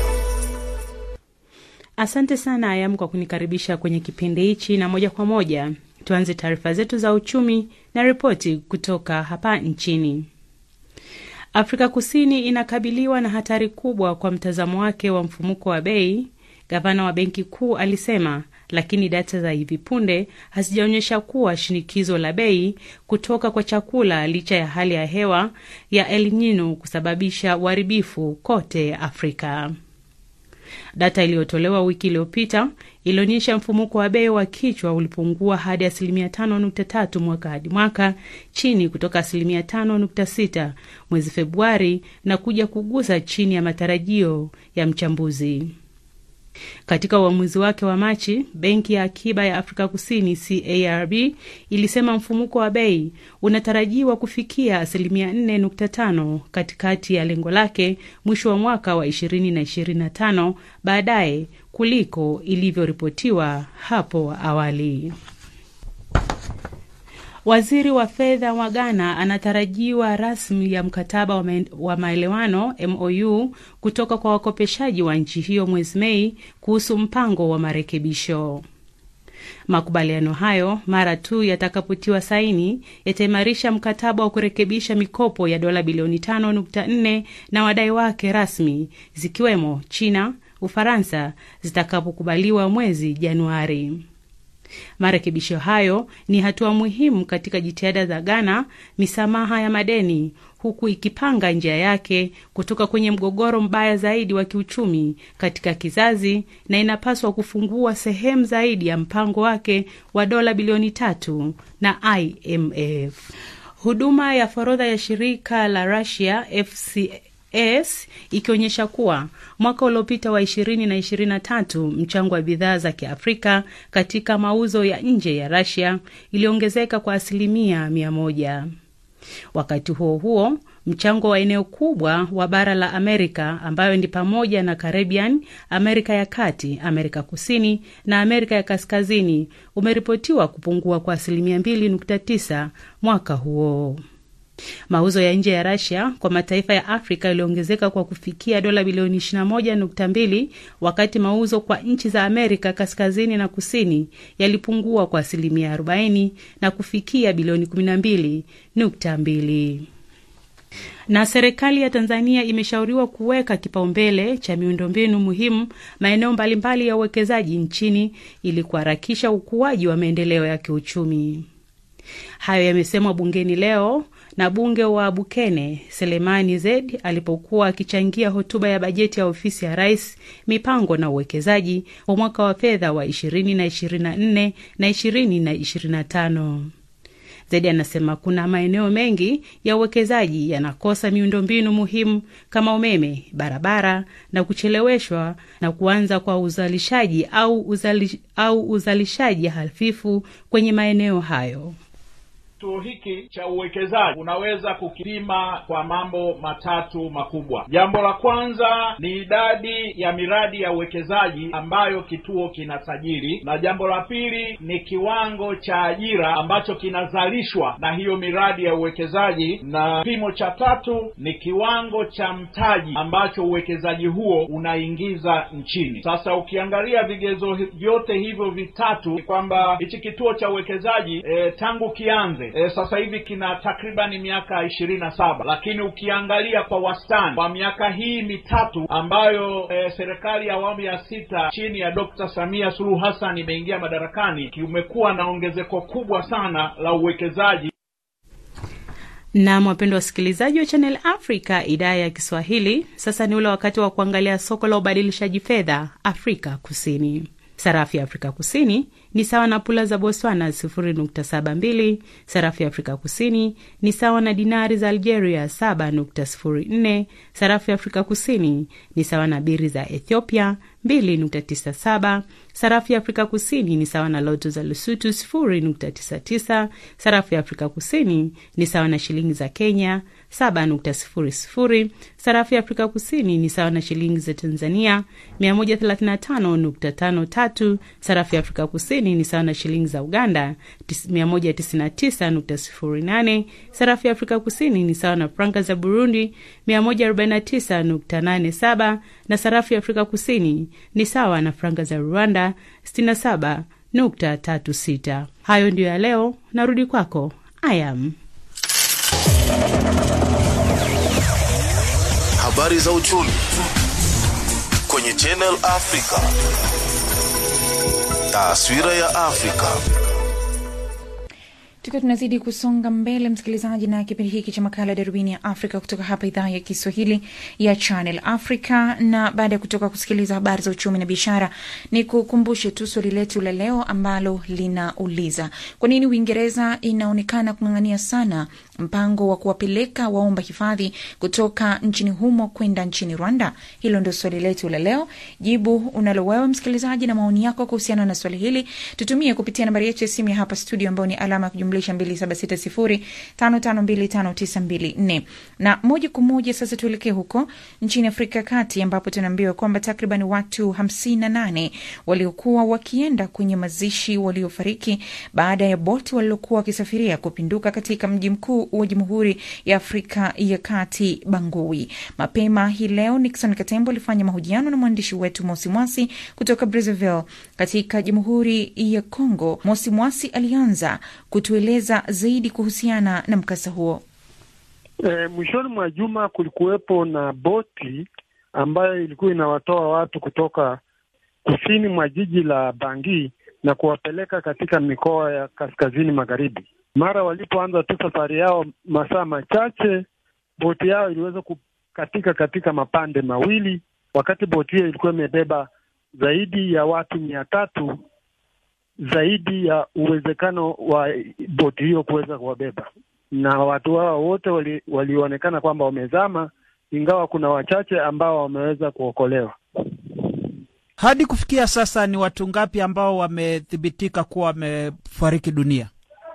Asante sana Ayam kwa kunikaribisha kwenye kipindi hichi, na moja kwa moja tuanze taarifa zetu za uchumi na ripoti kutoka hapa nchini. Afrika Kusini inakabiliwa na hatari kubwa kwa mtazamo wake wa mfumuko wa bei, gavana wa benki kuu alisema, lakini data za hivi punde hazijaonyesha kuwa shinikizo la bei kutoka kwa chakula licha ya hali ya hewa ya El Nino kusababisha uharibifu kote Afrika. Data iliyotolewa wiki iliyopita ilionyesha mfumuko wa bei wa kichwa ulipungua hadi asilimia 5.3 mwaka hadi mwaka, chini kutoka asilimia 5.6 mwezi Februari na kuja kugusa chini ya matarajio ya mchambuzi. Katika uamuzi wake wa Machi, benki ya akiba ya Afrika Kusini CARB ilisema mfumuko wa bei unatarajiwa kufikia asilimia 4.5 katikati ya lengo lake mwisho wa mwaka wa 2025 baadaye kuliko ilivyoripotiwa hapo awali. Waziri wa fedha wa Ghana anatarajiwa rasmi ya mkataba wa, wa maelewano MOU kutoka kwa wakopeshaji wa nchi hiyo mwezi Mei kuhusu mpango wa marekebisho. Makubaliano hayo mara tu yatakapotiwa saini yataimarisha mkataba wa kurekebisha mikopo ya dola bilioni 5.4 na wadai wake rasmi zikiwemo China, Ufaransa zitakapokubaliwa mwezi Januari. Marekebisho hayo ni hatua muhimu katika jitihada za Ghana misamaha ya madeni, huku ikipanga njia yake kutoka kwenye mgogoro mbaya zaidi wa kiuchumi katika kizazi, na inapaswa kufungua sehemu zaidi ya mpango wake wa dola bilioni tatu na IMF. Huduma ya forodha ya shirika la Russia FC s ikionyesha kuwa mwaka uliopita wa ishirini na ishirini na tatu mchango wa bidhaa za kiafrika katika mauzo ya nje ya Russia iliongezeka kwa asilimia mia moja. Wakati huo huo mchango wa eneo kubwa wa bara la Amerika ambayo ni pamoja na Caribbean, Amerika ya Kati, Amerika Kusini na Amerika ya Kaskazini umeripotiwa kupungua kwa asilimia 2.9 mwaka huo. Mauzo ya nje ya Russia kwa mataifa ya Afrika yaliongezeka kwa kufikia dola bilioni 21.2 wakati mauzo kwa nchi za Amerika kaskazini na kusini yalipungua kwa asilimia 40 na kufikia bilioni 12.2 na serikali ya Tanzania imeshauriwa kuweka kipaumbele cha miundombinu muhimu maeneo mbalimbali ya uwekezaji nchini ili kuharakisha ukuaji wa maendeleo ya kiuchumi. Hayo yamesemwa bungeni leo na bunge wa Bukene Selemani Zed alipokuwa akichangia hotuba ya bajeti ya ofisi ya rais mipango na uwekezaji wa mwaka wa fedha wa 2024 na 2025. Zedi anasema kuna maeneo mengi ya uwekezaji yanakosa miundombinu muhimu kama umeme, barabara na kucheleweshwa na kuanza kwa uzalishaji au, uzali, au uzalishaji hafifu kwenye maeneo hayo. Kituo hiki cha uwekezaji unaweza kukipima kwa mambo matatu makubwa. Jambo la kwanza ni idadi ya miradi ya uwekezaji ambayo kituo kinasajili, na jambo la pili ni kiwango cha ajira ambacho kinazalishwa na hiyo miradi ya uwekezaji, na kipimo cha tatu ni kiwango cha mtaji ambacho uwekezaji huo unaingiza nchini. Sasa ukiangalia vigezo vyote hivyo vitatu, ni kwamba hichi kituo cha uwekezaji e, tangu kianze nane e, sasa hivi kina takribani miaka ishirini na saba lakini ukiangalia kwa wastani kwa miaka hii mitatu ambayo e, serikali ya awamu ya sita chini ya Dr. Samia Suluhu Hassan imeingia madarakani kumekuwa na ongezeko kubwa sana la uwekezaji Nam, wapendwa wasikilizaji wa Channel Africa idhaa ya Kiswahili, sasa ni ule wakati wa kuangalia soko la ubadilishaji fedha Afrika Kusini. Sarafu ya Afrika Kusini ni sawa na pula za Botswana 0.72. Sarafu ya Afrika Kusini ni sawa na dinari za Algeria 7.04. Sarafu ya Afrika Kusini ni sawa na biri za Ethiopia 2.97. Sarafu ya Afrika Kusini ni sawa na loto za Lesotho 0.99. Sarafu ya Afrika Kusini ni sawa na shilingi za Kenya 7.00. Sarafu ya Afrika Kusini ni sawa na shilingi za Tanzania 135.53. Sarafu ya Afrika Kusini ni sawa na shilingi za Uganda 199.08. Sarafu ya Afrika Kusini ni sawa na franga za Burundi 149.87 na sarafu ya Afrika Kusini ni sawa na franga za Rwanda 67.36. Hayo ndiyo ya leo, narudi kwako Ayam. Habari za uchumi kwenye Channel Africa. Taswira ya Afrika. tukiwa tunazidi kusonga mbele msikilizaji na kipindi hiki cha makala ya darubini ya afrika kutoka hapa idhaa ya kiswahili ya channel africa na baada ya kutoka kusikiliza habari za uchumi na biashara ni kukumbushe tu swali letu la leo ambalo linauliza kwa nini uingereza inaonekana kung'ang'ania sana mpango wa kuwapeleka waomba hifadhi kutoka nchini humo kwenda nchini rwanda hilo ndio swali letu la leo jibu unalo wewe msikilizaji na maoni yako kuhusiana na swali hili tutumie kupitia nambari yetu ya simu ya hapa studio ambayo ni alama ya kujumlisha 2760552592 na moja kwa moja sasa tuelekee huko nchini afrika ya kati ambapo tunaambiwa kwamba takriban watu 58 waliokuwa wakienda kwenye mazishi waliofariki baada ya boti walilokuwa wakisafiria kupinduka katika mji mkuu wa jamhuri ya afrika ya kati bangui mapema hii leo nixon katembo alifanya mahojiano na mwandishi wetu mosimwasi kutoka brazzaville katika jamhuri ya congo mosimwasi alianza kutueleza zaidi kuhusiana na mkasa huo E, mwishoni mwa juma kulikuwepo na boti ambayo ilikuwa inawatoa watu kutoka kusini mwa jiji la Bangi na kuwapeleka katika mikoa ya kaskazini magharibi. Mara walipoanza tu safari yao, masaa machache, boti yao iliweza kukatika katika mapande mawili, wakati boti hiyo ilikuwa imebeba zaidi ya watu mia tatu zaidi ya uwezekano wa boti hiyo kuweza kuwabeba, na watu hao wote wali, walionekana kwamba wamezama, ingawa kuna wachache ambao wameweza kuokolewa. Hadi kufikia sasa ni watu ngapi ambao wamethibitika kuwa wamefariki dunia?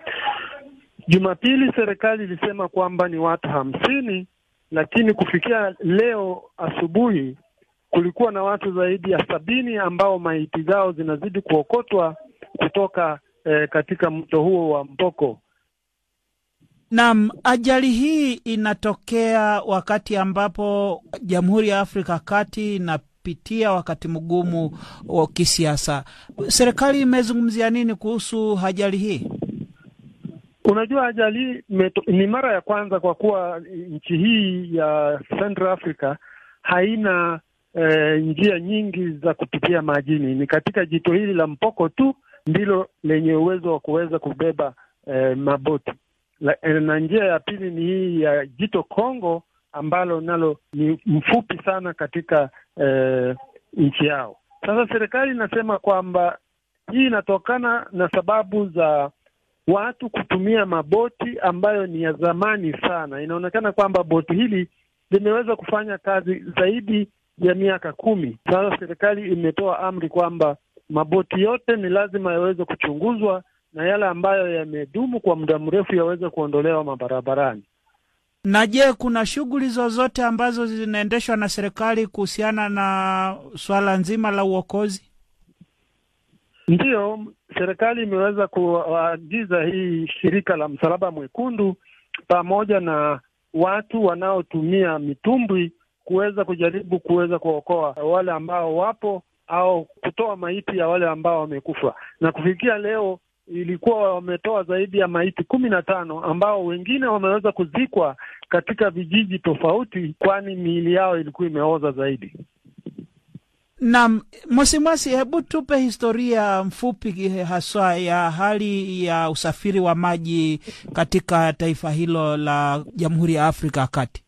Jumapili serikali ilisema kwamba ni watu hamsini, lakini kufikia leo asubuhi kulikuwa na watu zaidi ya sabini ambao maiti zao zinazidi kuokotwa kutoka eh, katika mto huo wa Mpoko. Naam, ajali hii inatokea wakati ambapo Jamhuri ya Afrika Kati inapitia wakati mgumu wa kisiasa. Serikali imezungumzia nini kuhusu ajali hii? Unajua, ajali hii ni mara ya kwanza kwa kuwa nchi hii ya Central Africa haina eh, njia nyingi za kupitia majini. Ni katika jito hili la Mpoko tu ndilo lenye uwezo wa kuweza kubeba eh, maboti La, na njia ya pili ni hii ya jito Kongo ambalo nalo ni mfupi sana katika eh, nchi yao. Sasa serikali inasema kwamba hii inatokana na sababu za watu kutumia maboti ambayo ni ya zamani sana. Inaonekana kwamba boti hili limeweza kufanya kazi zaidi ya miaka kumi. Sasa serikali imetoa amri kwamba maboti yote ni lazima yaweze kuchunguzwa na yale ambayo yamedumu kwa muda mrefu yaweze kuondolewa mabarabarani. Na je, kuna shughuli zozote ambazo zinaendeshwa na serikali kuhusiana na swala nzima la uokozi? Ndiyo, serikali imeweza kuagiza hii shirika la Msalaba Mwekundu pamoja na watu wanaotumia mitumbwi kuweza kujaribu kuweza kuokoa wale ambao wapo au kutoa maiti ya wale ambao wamekufa. Na kufikia leo ilikuwa wametoa zaidi ya maiti kumi na tano ambao wengine wameweza kuzikwa katika vijiji tofauti, kwani miili yao ilikuwa imeoza zaidi. Naam, Mosimwasi, hebu tupe historia mfupi haswa ya hali ya usafiri wa maji katika taifa hilo la Jamhuri ya Afrika ya Kati.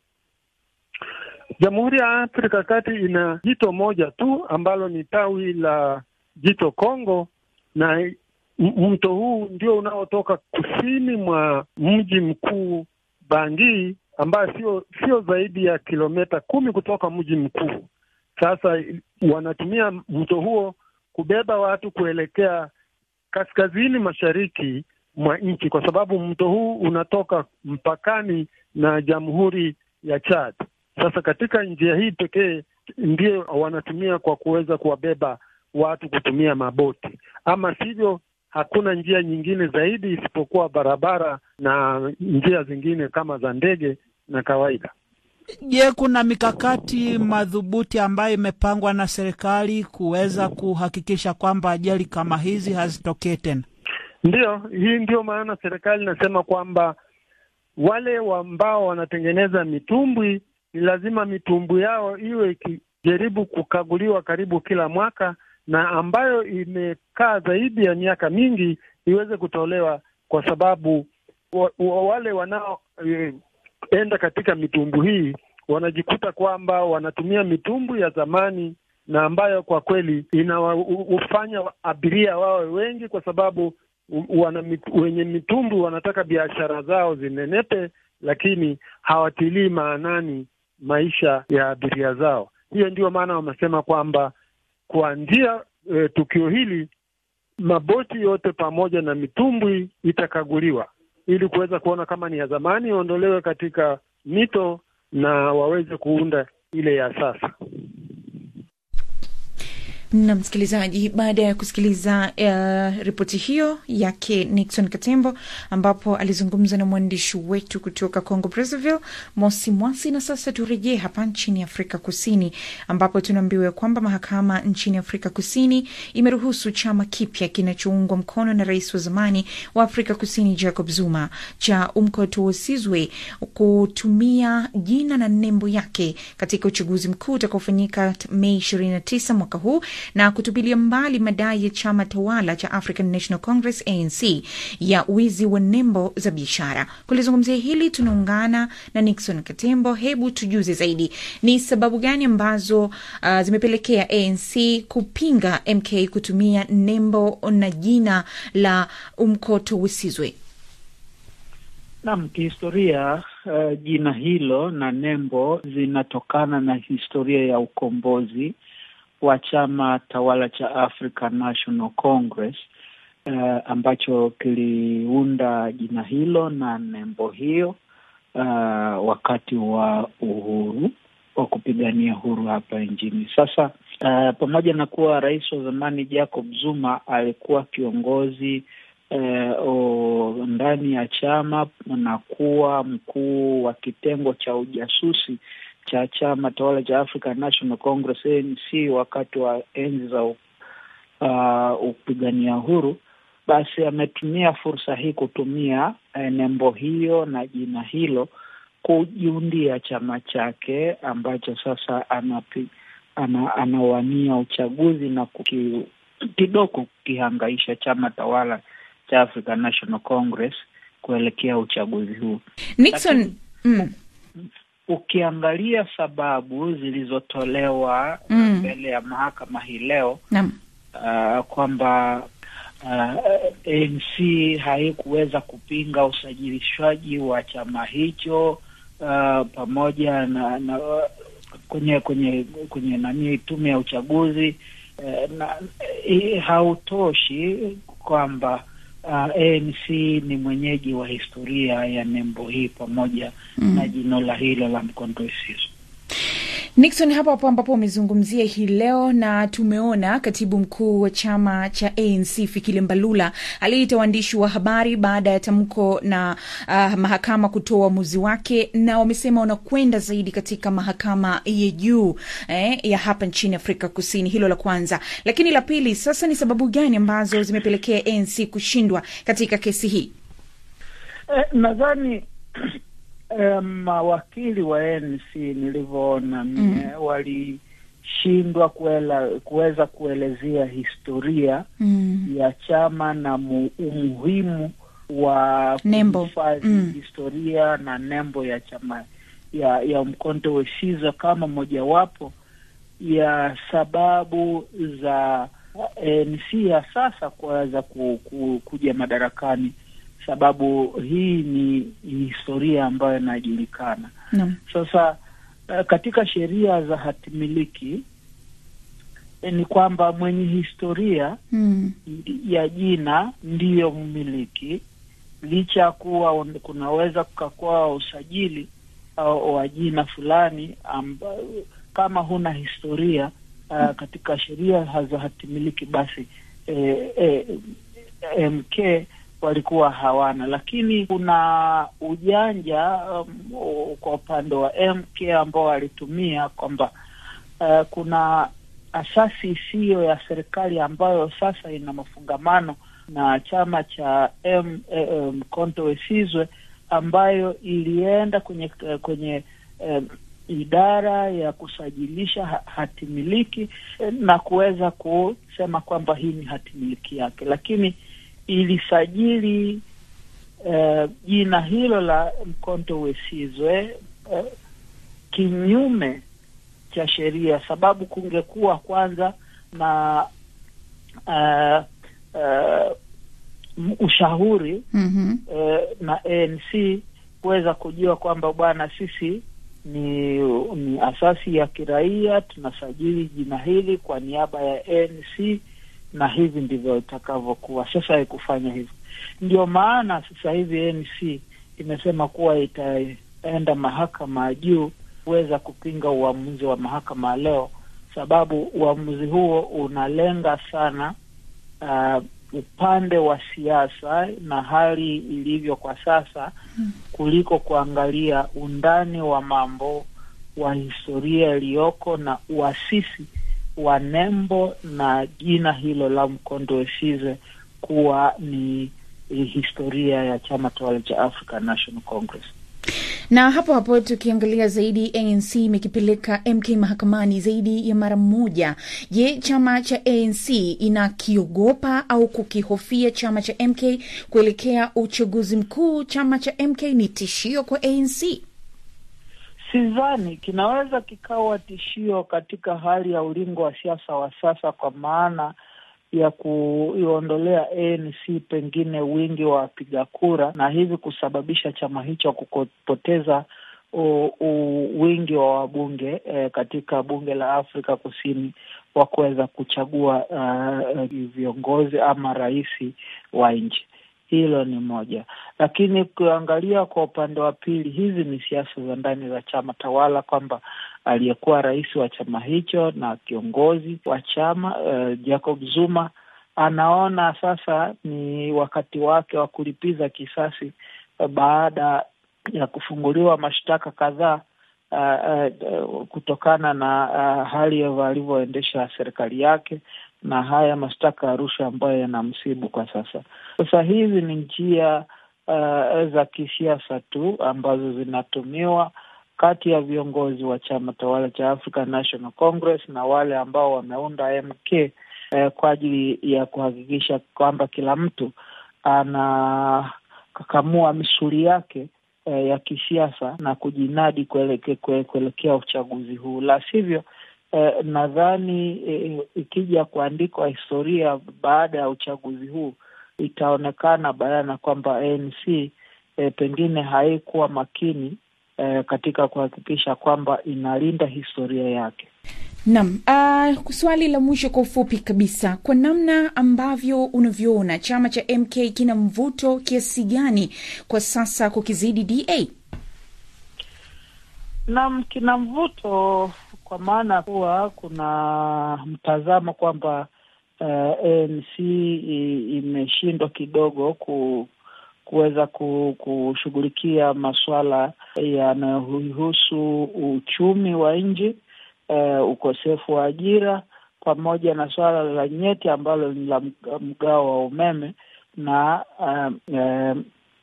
Jamhuri ya Afrika ya Kati ina jito moja tu ambalo ni tawi la jito Kongo, na mto huu ndio unaotoka kusini mwa mji mkuu Bangui, ambayo sio sio zaidi ya kilomita kumi kutoka mji mkuu. Sasa wanatumia mto huo kubeba watu kuelekea kaskazini mashariki mwa nchi, kwa sababu mto huu unatoka mpakani na Jamhuri ya Chad. Sasa katika njia hii pekee ndio wanatumia kwa kuweza kuwabeba watu kutumia maboti, ama sivyo hakuna njia nyingine zaidi isipokuwa barabara na njia zingine kama za ndege na kawaida. Je, kuna mikakati madhubuti ambayo imepangwa na serikali kuweza kuhakikisha kwamba ajali kama hizi hazitokee tena? Ndiyo, hii ndio maana serikali inasema kwamba wale ambao wanatengeneza mitumbwi ni lazima mitumbwi yao iwe ikijaribu kukaguliwa karibu kila mwaka, na ambayo imekaa zaidi ya miaka mingi iweze kutolewa, kwa sababu wa, wa, wale wanao e, enda katika mitumbu hii wanajikuta kwamba wanatumia mitumbu ya zamani na ambayo kwa kweli inawafanya abiria wawe wengi, kwa sababu wana, wenye mitumbu wanataka biashara zao zinenepe, lakini hawatilii maanani maisha ya abiria zao. Hiyo ndio maana wamesema kwamba kuanzia e, tukio hili maboti yote pamoja na mitumbwi itakaguliwa ili kuweza kuona kama ni ya zamani iondolewe katika mito na waweze kuunda ile ya sasa. na msikilizaji, baada ya kusikiliza uh, ripoti hiyo yake Nixon Katembo, ambapo alizungumza na mwandishi wetu kutoka Congo Brazzaville, Mosi Mwasi. Na sasa turejee hapa nchini Afrika Kusini, ambapo tunaambiwa kwamba mahakama nchini Afrika Kusini imeruhusu chama kipya kinachoungwa mkono na rais wa zamani wa Afrika Kusini Jacob Zuma cha Umkhonto we Sizwe kutumia jina na nembo yake katika uchaguzi mkuu utakaofanyika Mei 29 mwaka huu na kutupilia mbali madai ya chama tawala cha African National Congress ANC ya wizi wa nembo za biashara. Kulizungumzia hili tunaungana na Nixon Katembo. Hebu tujuze zaidi, ni sababu gani ambazo uh, zimepelekea ANC kupinga MK kutumia nembo na jina la Umkhonto we Sizwe? Naam, kihistoria uh, jina hilo na nembo zinatokana na historia ya ukombozi wa chama tawala cha African National Congress uh, ambacho kiliunda jina hilo na nembo hiyo uh, wakati wa uhuru wa kupigania uhuru hapa nchini. Sasa uh, pamoja na kuwa rais wa zamani Jacob Zuma alikuwa kiongozi uh, ndani ya chama na kuwa mkuu wa kitengo cha ujasusi cha chama tawala cha African National Congress ANC wakati wa enzi za uh, upigania uhuru, basi ametumia fursa hii kutumia eh, nembo hiyo na jina hilo kujiundia chama chake ambacho sasa anapi, ana, anawania uchaguzi na kuki, kidogo kukihangaisha chama tawala cha African National Congress kuelekea uchaguzi huu. Nixon, mm. Ukiangalia sababu zilizotolewa Mm. mbele ya mahakama hii leo Naam. uh, kwamba uh, ANC haikuweza kupinga usajilishwaji wa chama hicho uh, pamoja na, na kwenye kwenye kwenye nani tume ya uchaguzi uh, na eh, hautoshi kwamba uh, ANC ni mwenyeji wa historia ya nembo hii pamoja Mm. na jino la hilo la Mkhonto we Sizwe. Nixon, hapo hapo ambapo umezungumzia hii leo, na tumeona katibu mkuu wa chama cha ANC Fikile Mbalula aliita waandishi wa habari baada ya tamko na uh, mahakama kutoa uamuzi wake, na wamesema wanakwenda zaidi katika mahakama ya juu eh, ya hapa nchini Afrika Kusini. Hilo la kwanza, lakini la pili, sasa ni sababu gani ambazo zimepelekea ANC kushindwa katika kesi hii? Eh, nadhani eh, mawakili wa ANC nilivyoona mie walishindwa kuela, kuweza kuelezea historia Mm. ya chama na mu, umuhimu wa Nembo. kuhifadhi Mm. historia na nembo ya chama ya ya Mkhonto we Sizwe kama mojawapo ya sababu za ANC ya sasa kuweza ku, ku, kuja madarakani, sababu hii ni historia ambayo inajulikana. Naam. Sasa eh, katika sheria za hatimiliki eh, ni kwamba mwenye historia Mm. ya jina ndiyo mmiliki, licha ya kuwa un- kunaweza kukakuwa usajili au wa jina fulani amba, kama huna historia uh, katika sheria za hatimiliki basi eh, eh, MK walikuwa hawana, lakini kuna ujanja um, o- kwa upande wa MK ambao walitumia kwamba uh, kuna asasi isiyo ya serikali ambayo sasa ina mafungamano na chama cha M, eh, eh, Mkhonto we Sizwe ambayo ilienda kwenye kwenye eh, idara ya kusajilisha ha- hatimiliki eh, na kuweza kusema kwamba hii ni hatimiliki yake, lakini ilisajili eh, jina hilo la Mkhonto we Sizwe eh, kinyume cha sheria, sababu kungekuwa kwanza na uh, uh, m- ushauri Mhm. eh, na ANC kuweza kujua kwamba bwana, sisi ni ni asasi ya kiraia, tunasajili jina hili kwa niaba ya ANC na hivi ndivyo itakavyokuwa. Sasa haikufanya hivyo, ndio maana sasa hivi ANC imesema kuwa itaenda mahakama ya juu kuweza kupinga uamuzi wa mahakama ya leo, sababu uamuzi huo unalenga sana uh, upande wa siasa na hali ilivyo kwa sasa kuliko kuangalia undani wa mambo wa historia iliyoko na uasisi wa nembo na jina hilo la Mkhonto we Sizwe kuwa ni historia ya chama tawala cha African National Congress. na hapo hapo tukiangalia zaidi, ANC imekipeleka MK mahakamani zaidi ya mara moja. Je, chama cha ANC inakiogopa au kukihofia chama cha MK kuelekea uchaguzi mkuu? Chama cha MK ni tishio kwa ANC? Sidhani kinaweza kikawa tishio katika hali ya ulingo wa siasa wa sasa, kwa maana ya kuiondolea ANC pengine wingi wa wapiga kura na hivi kusababisha chama hicho kupoteza u, u, wingi wa wabunge eh, katika bunge la Afrika Kusini wa kuweza kuchagua uh, viongozi ama rais wa nchi. Hilo ni moja, lakini ukiangalia kwa upande wa pili, hizi ni siasa za ndani za chama tawala, kwamba aliyekuwa rais wa chama hicho na kiongozi wa chama uh, Jacob Zuma anaona sasa ni wakati wake wa kulipiza kisasi uh, baada ya kufunguliwa mashtaka kadhaa uh, uh, kutokana na uh, hali alivyoendesha serikali yake na haya mashtaka ya rushwa ambayo yanamsibu kwa sasa. Sasa hizi ni njia uh, za kisiasa tu ambazo zinatumiwa kati ya viongozi wa chama tawala cha African National Congress na wale ambao wameunda MK eh, kwa ajili ya kuhakikisha kwamba kila mtu anakakamua misuli yake eh, ya kisiasa na kujinadi kuelekea kue, kuelekea uchaguzi huu, la sivyo eh, nadhani eh, ikija kuandikwa historia baada ya uchaguzi huu itaonekana bayana kwamba ANC eh, pengine haikuwa makini eh, katika kuhakikisha kwamba inalinda historia yake. Naam, uh, swali la mwisho kwa ufupi kabisa, kwa namna ambavyo unavyoona chama cha MK kina mvuto kiasi gani kwa sasa kukizidi DA? Naam, kina mvuto kwa maana kuwa kuna mtazamo kwamba uh, ANC imeshindwa kidogo ku kuweza kushughulikia masuala yanayohusu uchumi wa nchi, uh, ukosefu wa ajira pamoja na suala la nyeti ambalo ni la mgao wa umeme na uh, uh,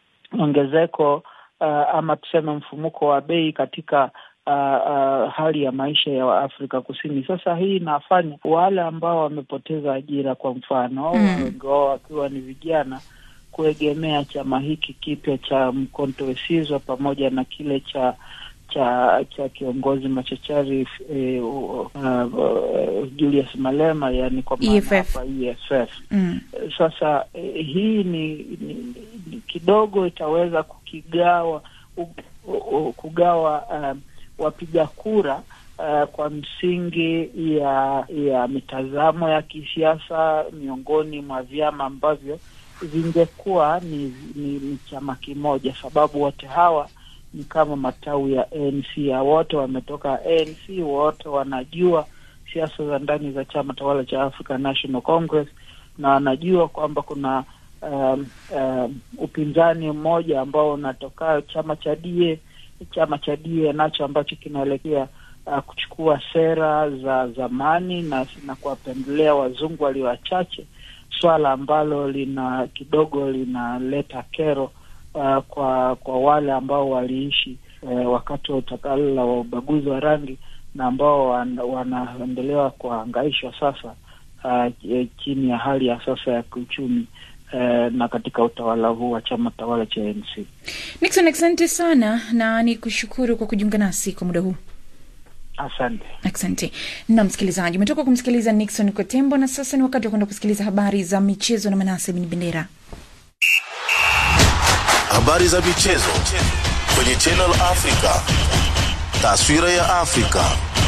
ongezeko uh, ama tuseme mfumuko wa bei katika uh, uh, hali ya maisha ya Afrika Kusini. Sasa hii inafanya wale ambao wamepoteza ajira, kwa mfano mm. wengi wao wakiwa ni vijana, kuegemea chama hiki kipya cha Mkhonto we Sizwe pamoja na kile cha cha cha kiongozi machachari eh, uh, uh, Julius Malema, yani kwa maana hapa EFF. Mm. Sasa eh, hii ni, ni, ni kidogo itaweza kukigawa u, u, kugawa uh, wapiga kura uh, kwa msingi ya ya mitazamo ya kisiasa miongoni mwa vyama ambavyo vingekuwa ni, ni, ni chama kimoja, sababu wote hawa ni kama matawi ya ANC ya wote wametoka ANC, wote wanajua siasa za ndani za chama tawala cha African National Congress na wanajua kwamba kuna um, um, upinzani mmoja ambao unatoka chama cha DA, chama cha DA nacho ambacho kinaelekea uh, kuchukua sera za zamani na, na kuwapendelea wazungu walio wachache, swala ambalo lina kidogo linaleta kero Uh, kwa kwa wale ambao waliishi uh, wakati wa utawala wa ubaguzi wa rangi na ambao wan, wanaendelewa kuhangaishwa sasa uh, chini ya hali ya sasa ya kiuchumi uh, na katika utawala huu wa chama tawala cha ANC. Nixon, asante sana na ni kushukuru kwa kujiunga nasi kwa muda huu. Asante, asante. Na msikilizaji, umetoka kumsikiliza Nixon Kotembo, na sasa ni wakati wa kwenda kusikiliza habari za michezo na Manase Bin Bendera. Habari za michezo kwenye Channel Africa. Taswira ya Afrika.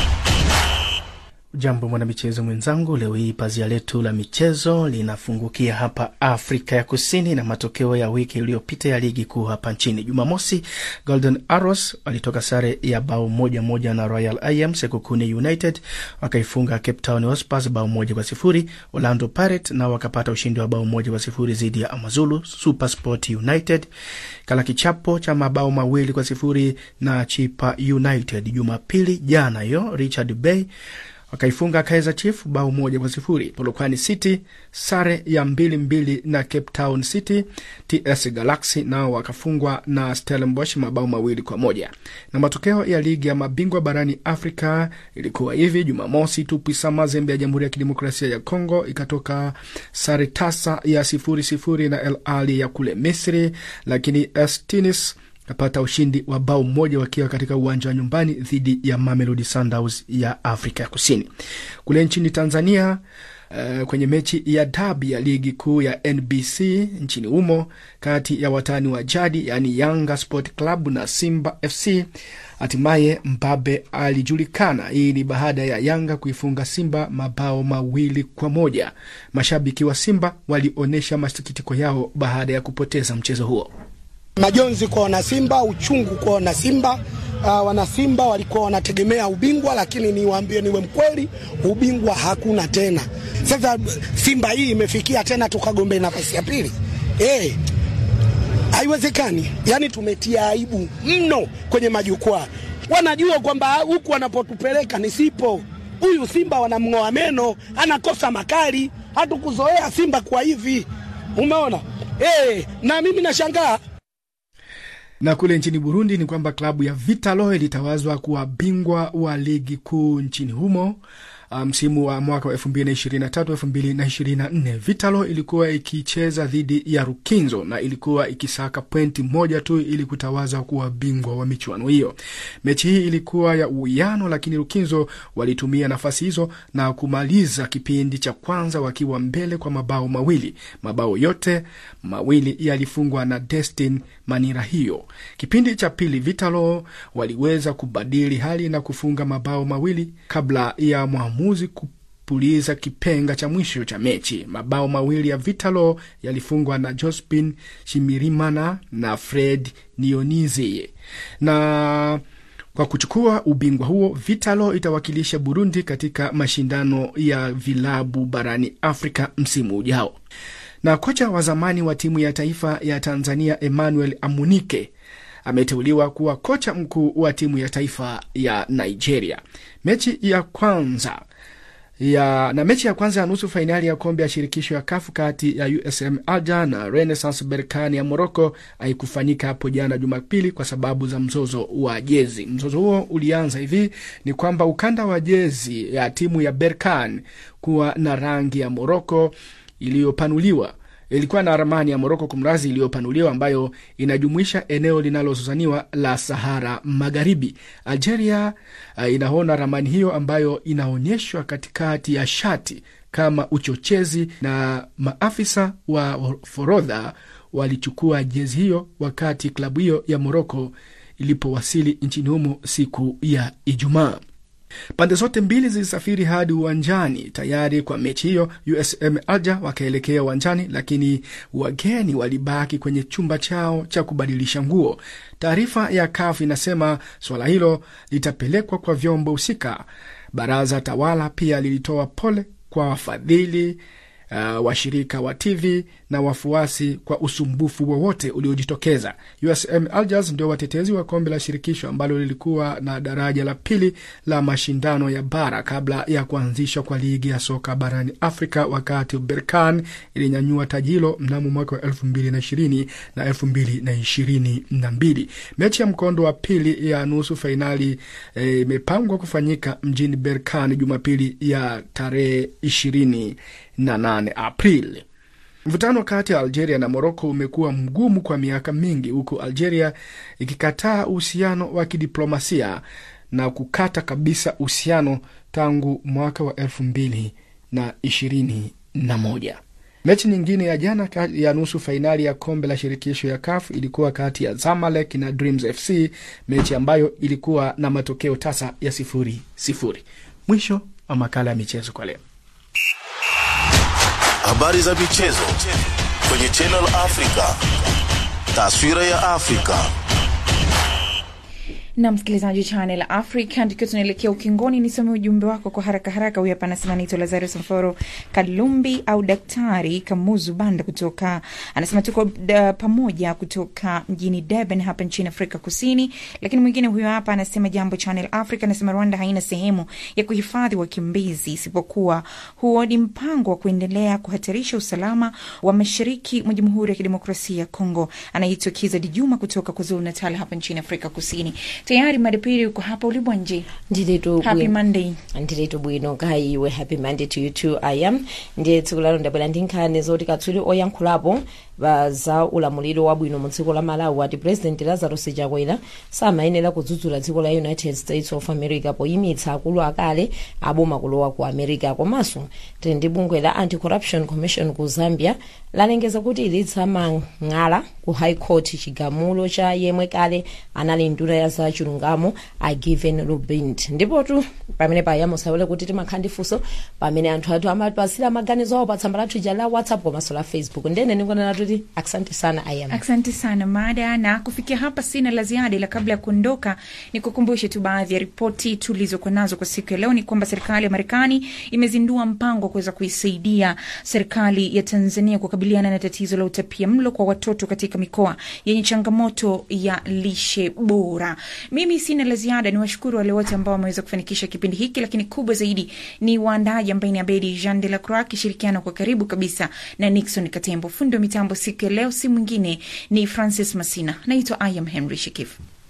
Jambo mwanamichezo mwenzangu, leo hii pazia letu la michezo linafungukia hapa Afrika ya Kusini na matokeo ya wiki iliyopita ya ligi kuu hapa nchini. Jumamosi, Golden Arrows walitoka sare ya bao moja moja na Royal IM. Sekukune United wakaifunga Cape Town Hotspurs bao moja kwa sifuri. Orlando Pirates nao wakapata ushindi wa bao moja kwa sifuri dhidi ya Amazulu. Supersport United kala kichapo cha mabao mawili kwa sifuri na Chipa United. Jumapili jana hiyo Richard Bay wakaifunga Kaizer Chief bao moja kwa sifuri. Polokwane City sare ya mbili mbili na Cape Town City. TS Galaxy nao wakafungwa na Stellenbosch mabao mawili kwa moja. Na matokeo ya ligi ya mabingwa barani Afrika ilikuwa hivi: Jumamosi, Tupisa Mazembe ya Jamhuri ya Kidemokrasia ya Kongo ikatoka sare tasa ya sifuri sifuri na El Ali ya kule Misri, lakini Estinis kapata ushindi wa bao mmoja wakiwa katika uwanja wa nyumbani dhidi ya Mamelodi Sundowns ya Afrika ya Kusini. Kule nchini Tanzania, uh, kwenye mechi ya dabi ya ligi kuu ya NBC nchini humo kati ya watani wa jadi yaani Yanga Sport Club na Simba FC, hatimaye mbabe alijulikana. Hii ni baada ya Yanga kuifunga Simba mabao mawili kwa moja. Mashabiki wa Simba walionyesha masikitiko yao baada ya kupoteza mchezo huo. Majonzi kwa wanasimba, uchungu kwa wanasimba. Uh, wanasimba walikuwa wanategemea ubingwa, lakini niwaambie, niwe mkweli, ubingwa hakuna tena. Sasa Simba hii imefikia tena tukagombea nafasi ya pili eh, haiwezekani. Yani tumetia aibu mno kwenye majukwaa. Wanajua kwamba huku wanapotupeleka ni sipo. Huyu Simba wanamng'oa meno, anakosa makali. Hatukuzoea Simba kwa hivi, umeona eh, na mimi nashangaa na kule nchini Burundi ni kwamba klabu ya Vitalo ilitawazwa kuwa bingwa wa ligi kuu nchini humo msimu um, wa mwaka wa elfu mbili na ishirini na tatu elfu mbili na ishirini na nne Vitalo ilikuwa ikicheza dhidi ya Rukinzo na ilikuwa ikisaka pointi moja tu ili kutawaza kuwa bingwa wa michuano hiyo. Mechi hii ilikuwa ya uwiano, lakini Rukinzo walitumia nafasi hizo na kumaliza kipindi cha kwanza wakiwa mbele kwa mabao mawili. Mabao yote mawili yalifungwa na Destin Manira hiyo. Kipindi cha pili Vitalo waliweza kubadili hali na kufunga mabao mawili kabla ya mwamuzi kupuliza kipenga cha mwisho cha mechi. Mabao mawili ya Vitalo yalifungwa na Jospin Shimirimana na Fred Nionizi na Kwa kuchukua ubingwa huo, Vitalo itawakilisha Burundi katika mashindano ya vilabu barani Afrika msimu ujao. Na kocha wa zamani wa timu ya taifa ya Tanzania Emmanuel Amunike ameteuliwa kuwa kocha mkuu wa timu ya taifa ya Nigeria. Mechi ya kwanza ya na mechi ya kwanza ya nusu fainali ya kombe ya shirikisho ya kafu kati ya USM Alger na Renaissance Berkane ya Morocco haikufanyika hapo jana Jumapili kwa sababu za mzozo wa jezi. Mzozo huo ulianza hivi: ni kwamba ukanda wa jezi ya timu ya Berkane kuwa na rangi ya Morocco iliyopanuliwa ilikuwa na ramani ya Moroko kumrazi iliyopanuliwa ambayo inajumuisha eneo linalozozaniwa la Sahara Magharibi. Algeria uh, inaona ramani hiyo ambayo inaonyeshwa katikati ya shati kama uchochezi, na maafisa wa forodha walichukua jezi hiyo wakati klabu hiyo ya Moroko ilipowasili nchini humo siku ya Ijumaa. Pande zote mbili zilisafiri hadi uwanjani tayari kwa mechi hiyo. USM Alger wakaelekea uwanjani, lakini wageni walibaki kwenye chumba chao cha kubadilisha nguo. Taarifa ya CAF inasema suala hilo litapelekwa kwa vyombo husika. Baraza tawala pia lilitoa pole kwa wafadhili Uh, washirika wa TV na wafuasi kwa usumbufu wowote uliojitokeza. USM Alger ndio watetezi wa kombe la shirikisho ambalo lilikuwa na daraja la pili la mashindano ya bara kabla ya kuanzishwa kwa ligi ya soka barani Afrika, wakati Berkane ilinyanyua taji hilo mnamo mwaka wa elfu mbili na ishirini na elfu mbili na ishirini na mbili. Mechi ya mkondo wa pili ya nusu fainali imepangwa eh, kufanyika mjini Berkane Jumapili ya tarehe ishirini na nane Aprili. Mvutano kati ya Algeria na Moroko umekuwa mgumu kwa miaka mingi, huku Algeria ikikataa uhusiano wa kidiplomasia na kukata kabisa uhusiano tangu mwaka wa elfu mbili na ishirini na moja. Mechi nyingine ya jana ya nusu fainali ya kombe la shirikisho ya CAF ilikuwa kati ya Zamalek na Dreams FC, mechi ambayo ilikuwa na matokeo tasa ya sifuri sifuri. Mwisho wa makala ya michezo kwa leo. Habari za michezo kwenye Channel Africa. Taswira ya Afrika. na msikilizaji Channel Africa, tukiwa tunaelekea ukingoni, nisome ujumbe wako kwa haraka haraka. Huyu hapa anasema naitwa Lazarus Mforo Kalumbi au Daktari Kamuzu Banda kutoka, anasema tuko da, pamoja kutoka mjini Durban hapa nchini Afrika Kusini. Lakini mwingine huyo hapa anasema jambo Channel Africa, anasema Rwanda haina sehemu ya kuhifadhi wakimbizi isipokuwa huo ni mpango wa kuendelea kuhatarisha usalama wa mashariki mwa Jamhuri ya Kidemokrasia ya Kongo. Anaitwa Kiza Dijuma kutoka KwaZulu Natal hapa nchini Afrika Kusini. Tayari madepiri uko hapa ulibwa nje. ndiritu Happy Monday. ndiritu bwino nkhayiwe happy monday to you too i am ndiye tsiku lalo ndabwera ndi nkhani zoti katswiri oyankhulapo ba za ulamuliro wabwino mu dziko la malawi ati president lazarus chakwera samayenera kudzudzula dziko la united states of america poyimitsa akulu akale aboma kulowa ku america komanso tili ndi bungwe la anti-corruption commission ku zambia lalengeza kuti litsamang'ala ku high court chigamulo cha yemwe kale anali nduna ya za chilungamo a given rubind ndipotu pamene paya musawole kuti timakhala ndi funso pamene anthu athu amapasira maganizo awo pa tsamba lathu ija la whatsapp komanso la facebook ndene ningonena tuti asante sana ayam Asante sana mada, na kufikia hapa sina la ziada, ila kabla ya kuondoka ni kukumbushe tu baadhi ya ripoti tulizokuwa nazo kwa siku ya leo. Ni kwamba serikali ya Marekani imezindua mpango wa kuweza kuisaidia serikali ya Tanzania kukabiliana na tatizo la utapia mlo kwa watoto katika mikoa yenye changamoto ya lishe bora. Mimi sina la ziada, ni washukuru wale wote ambao wameweza kufanikisha kipindi hiki, lakini kubwa zaidi ni waandaji ambaye ni Abedi Jean de la Croix akishirikiana kwa karibu kabisa na Nixon Katembo. Fundi wa mitambo siku ya leo si mwingine ni Francis Masina. Naitwa I am Henry Shikifu.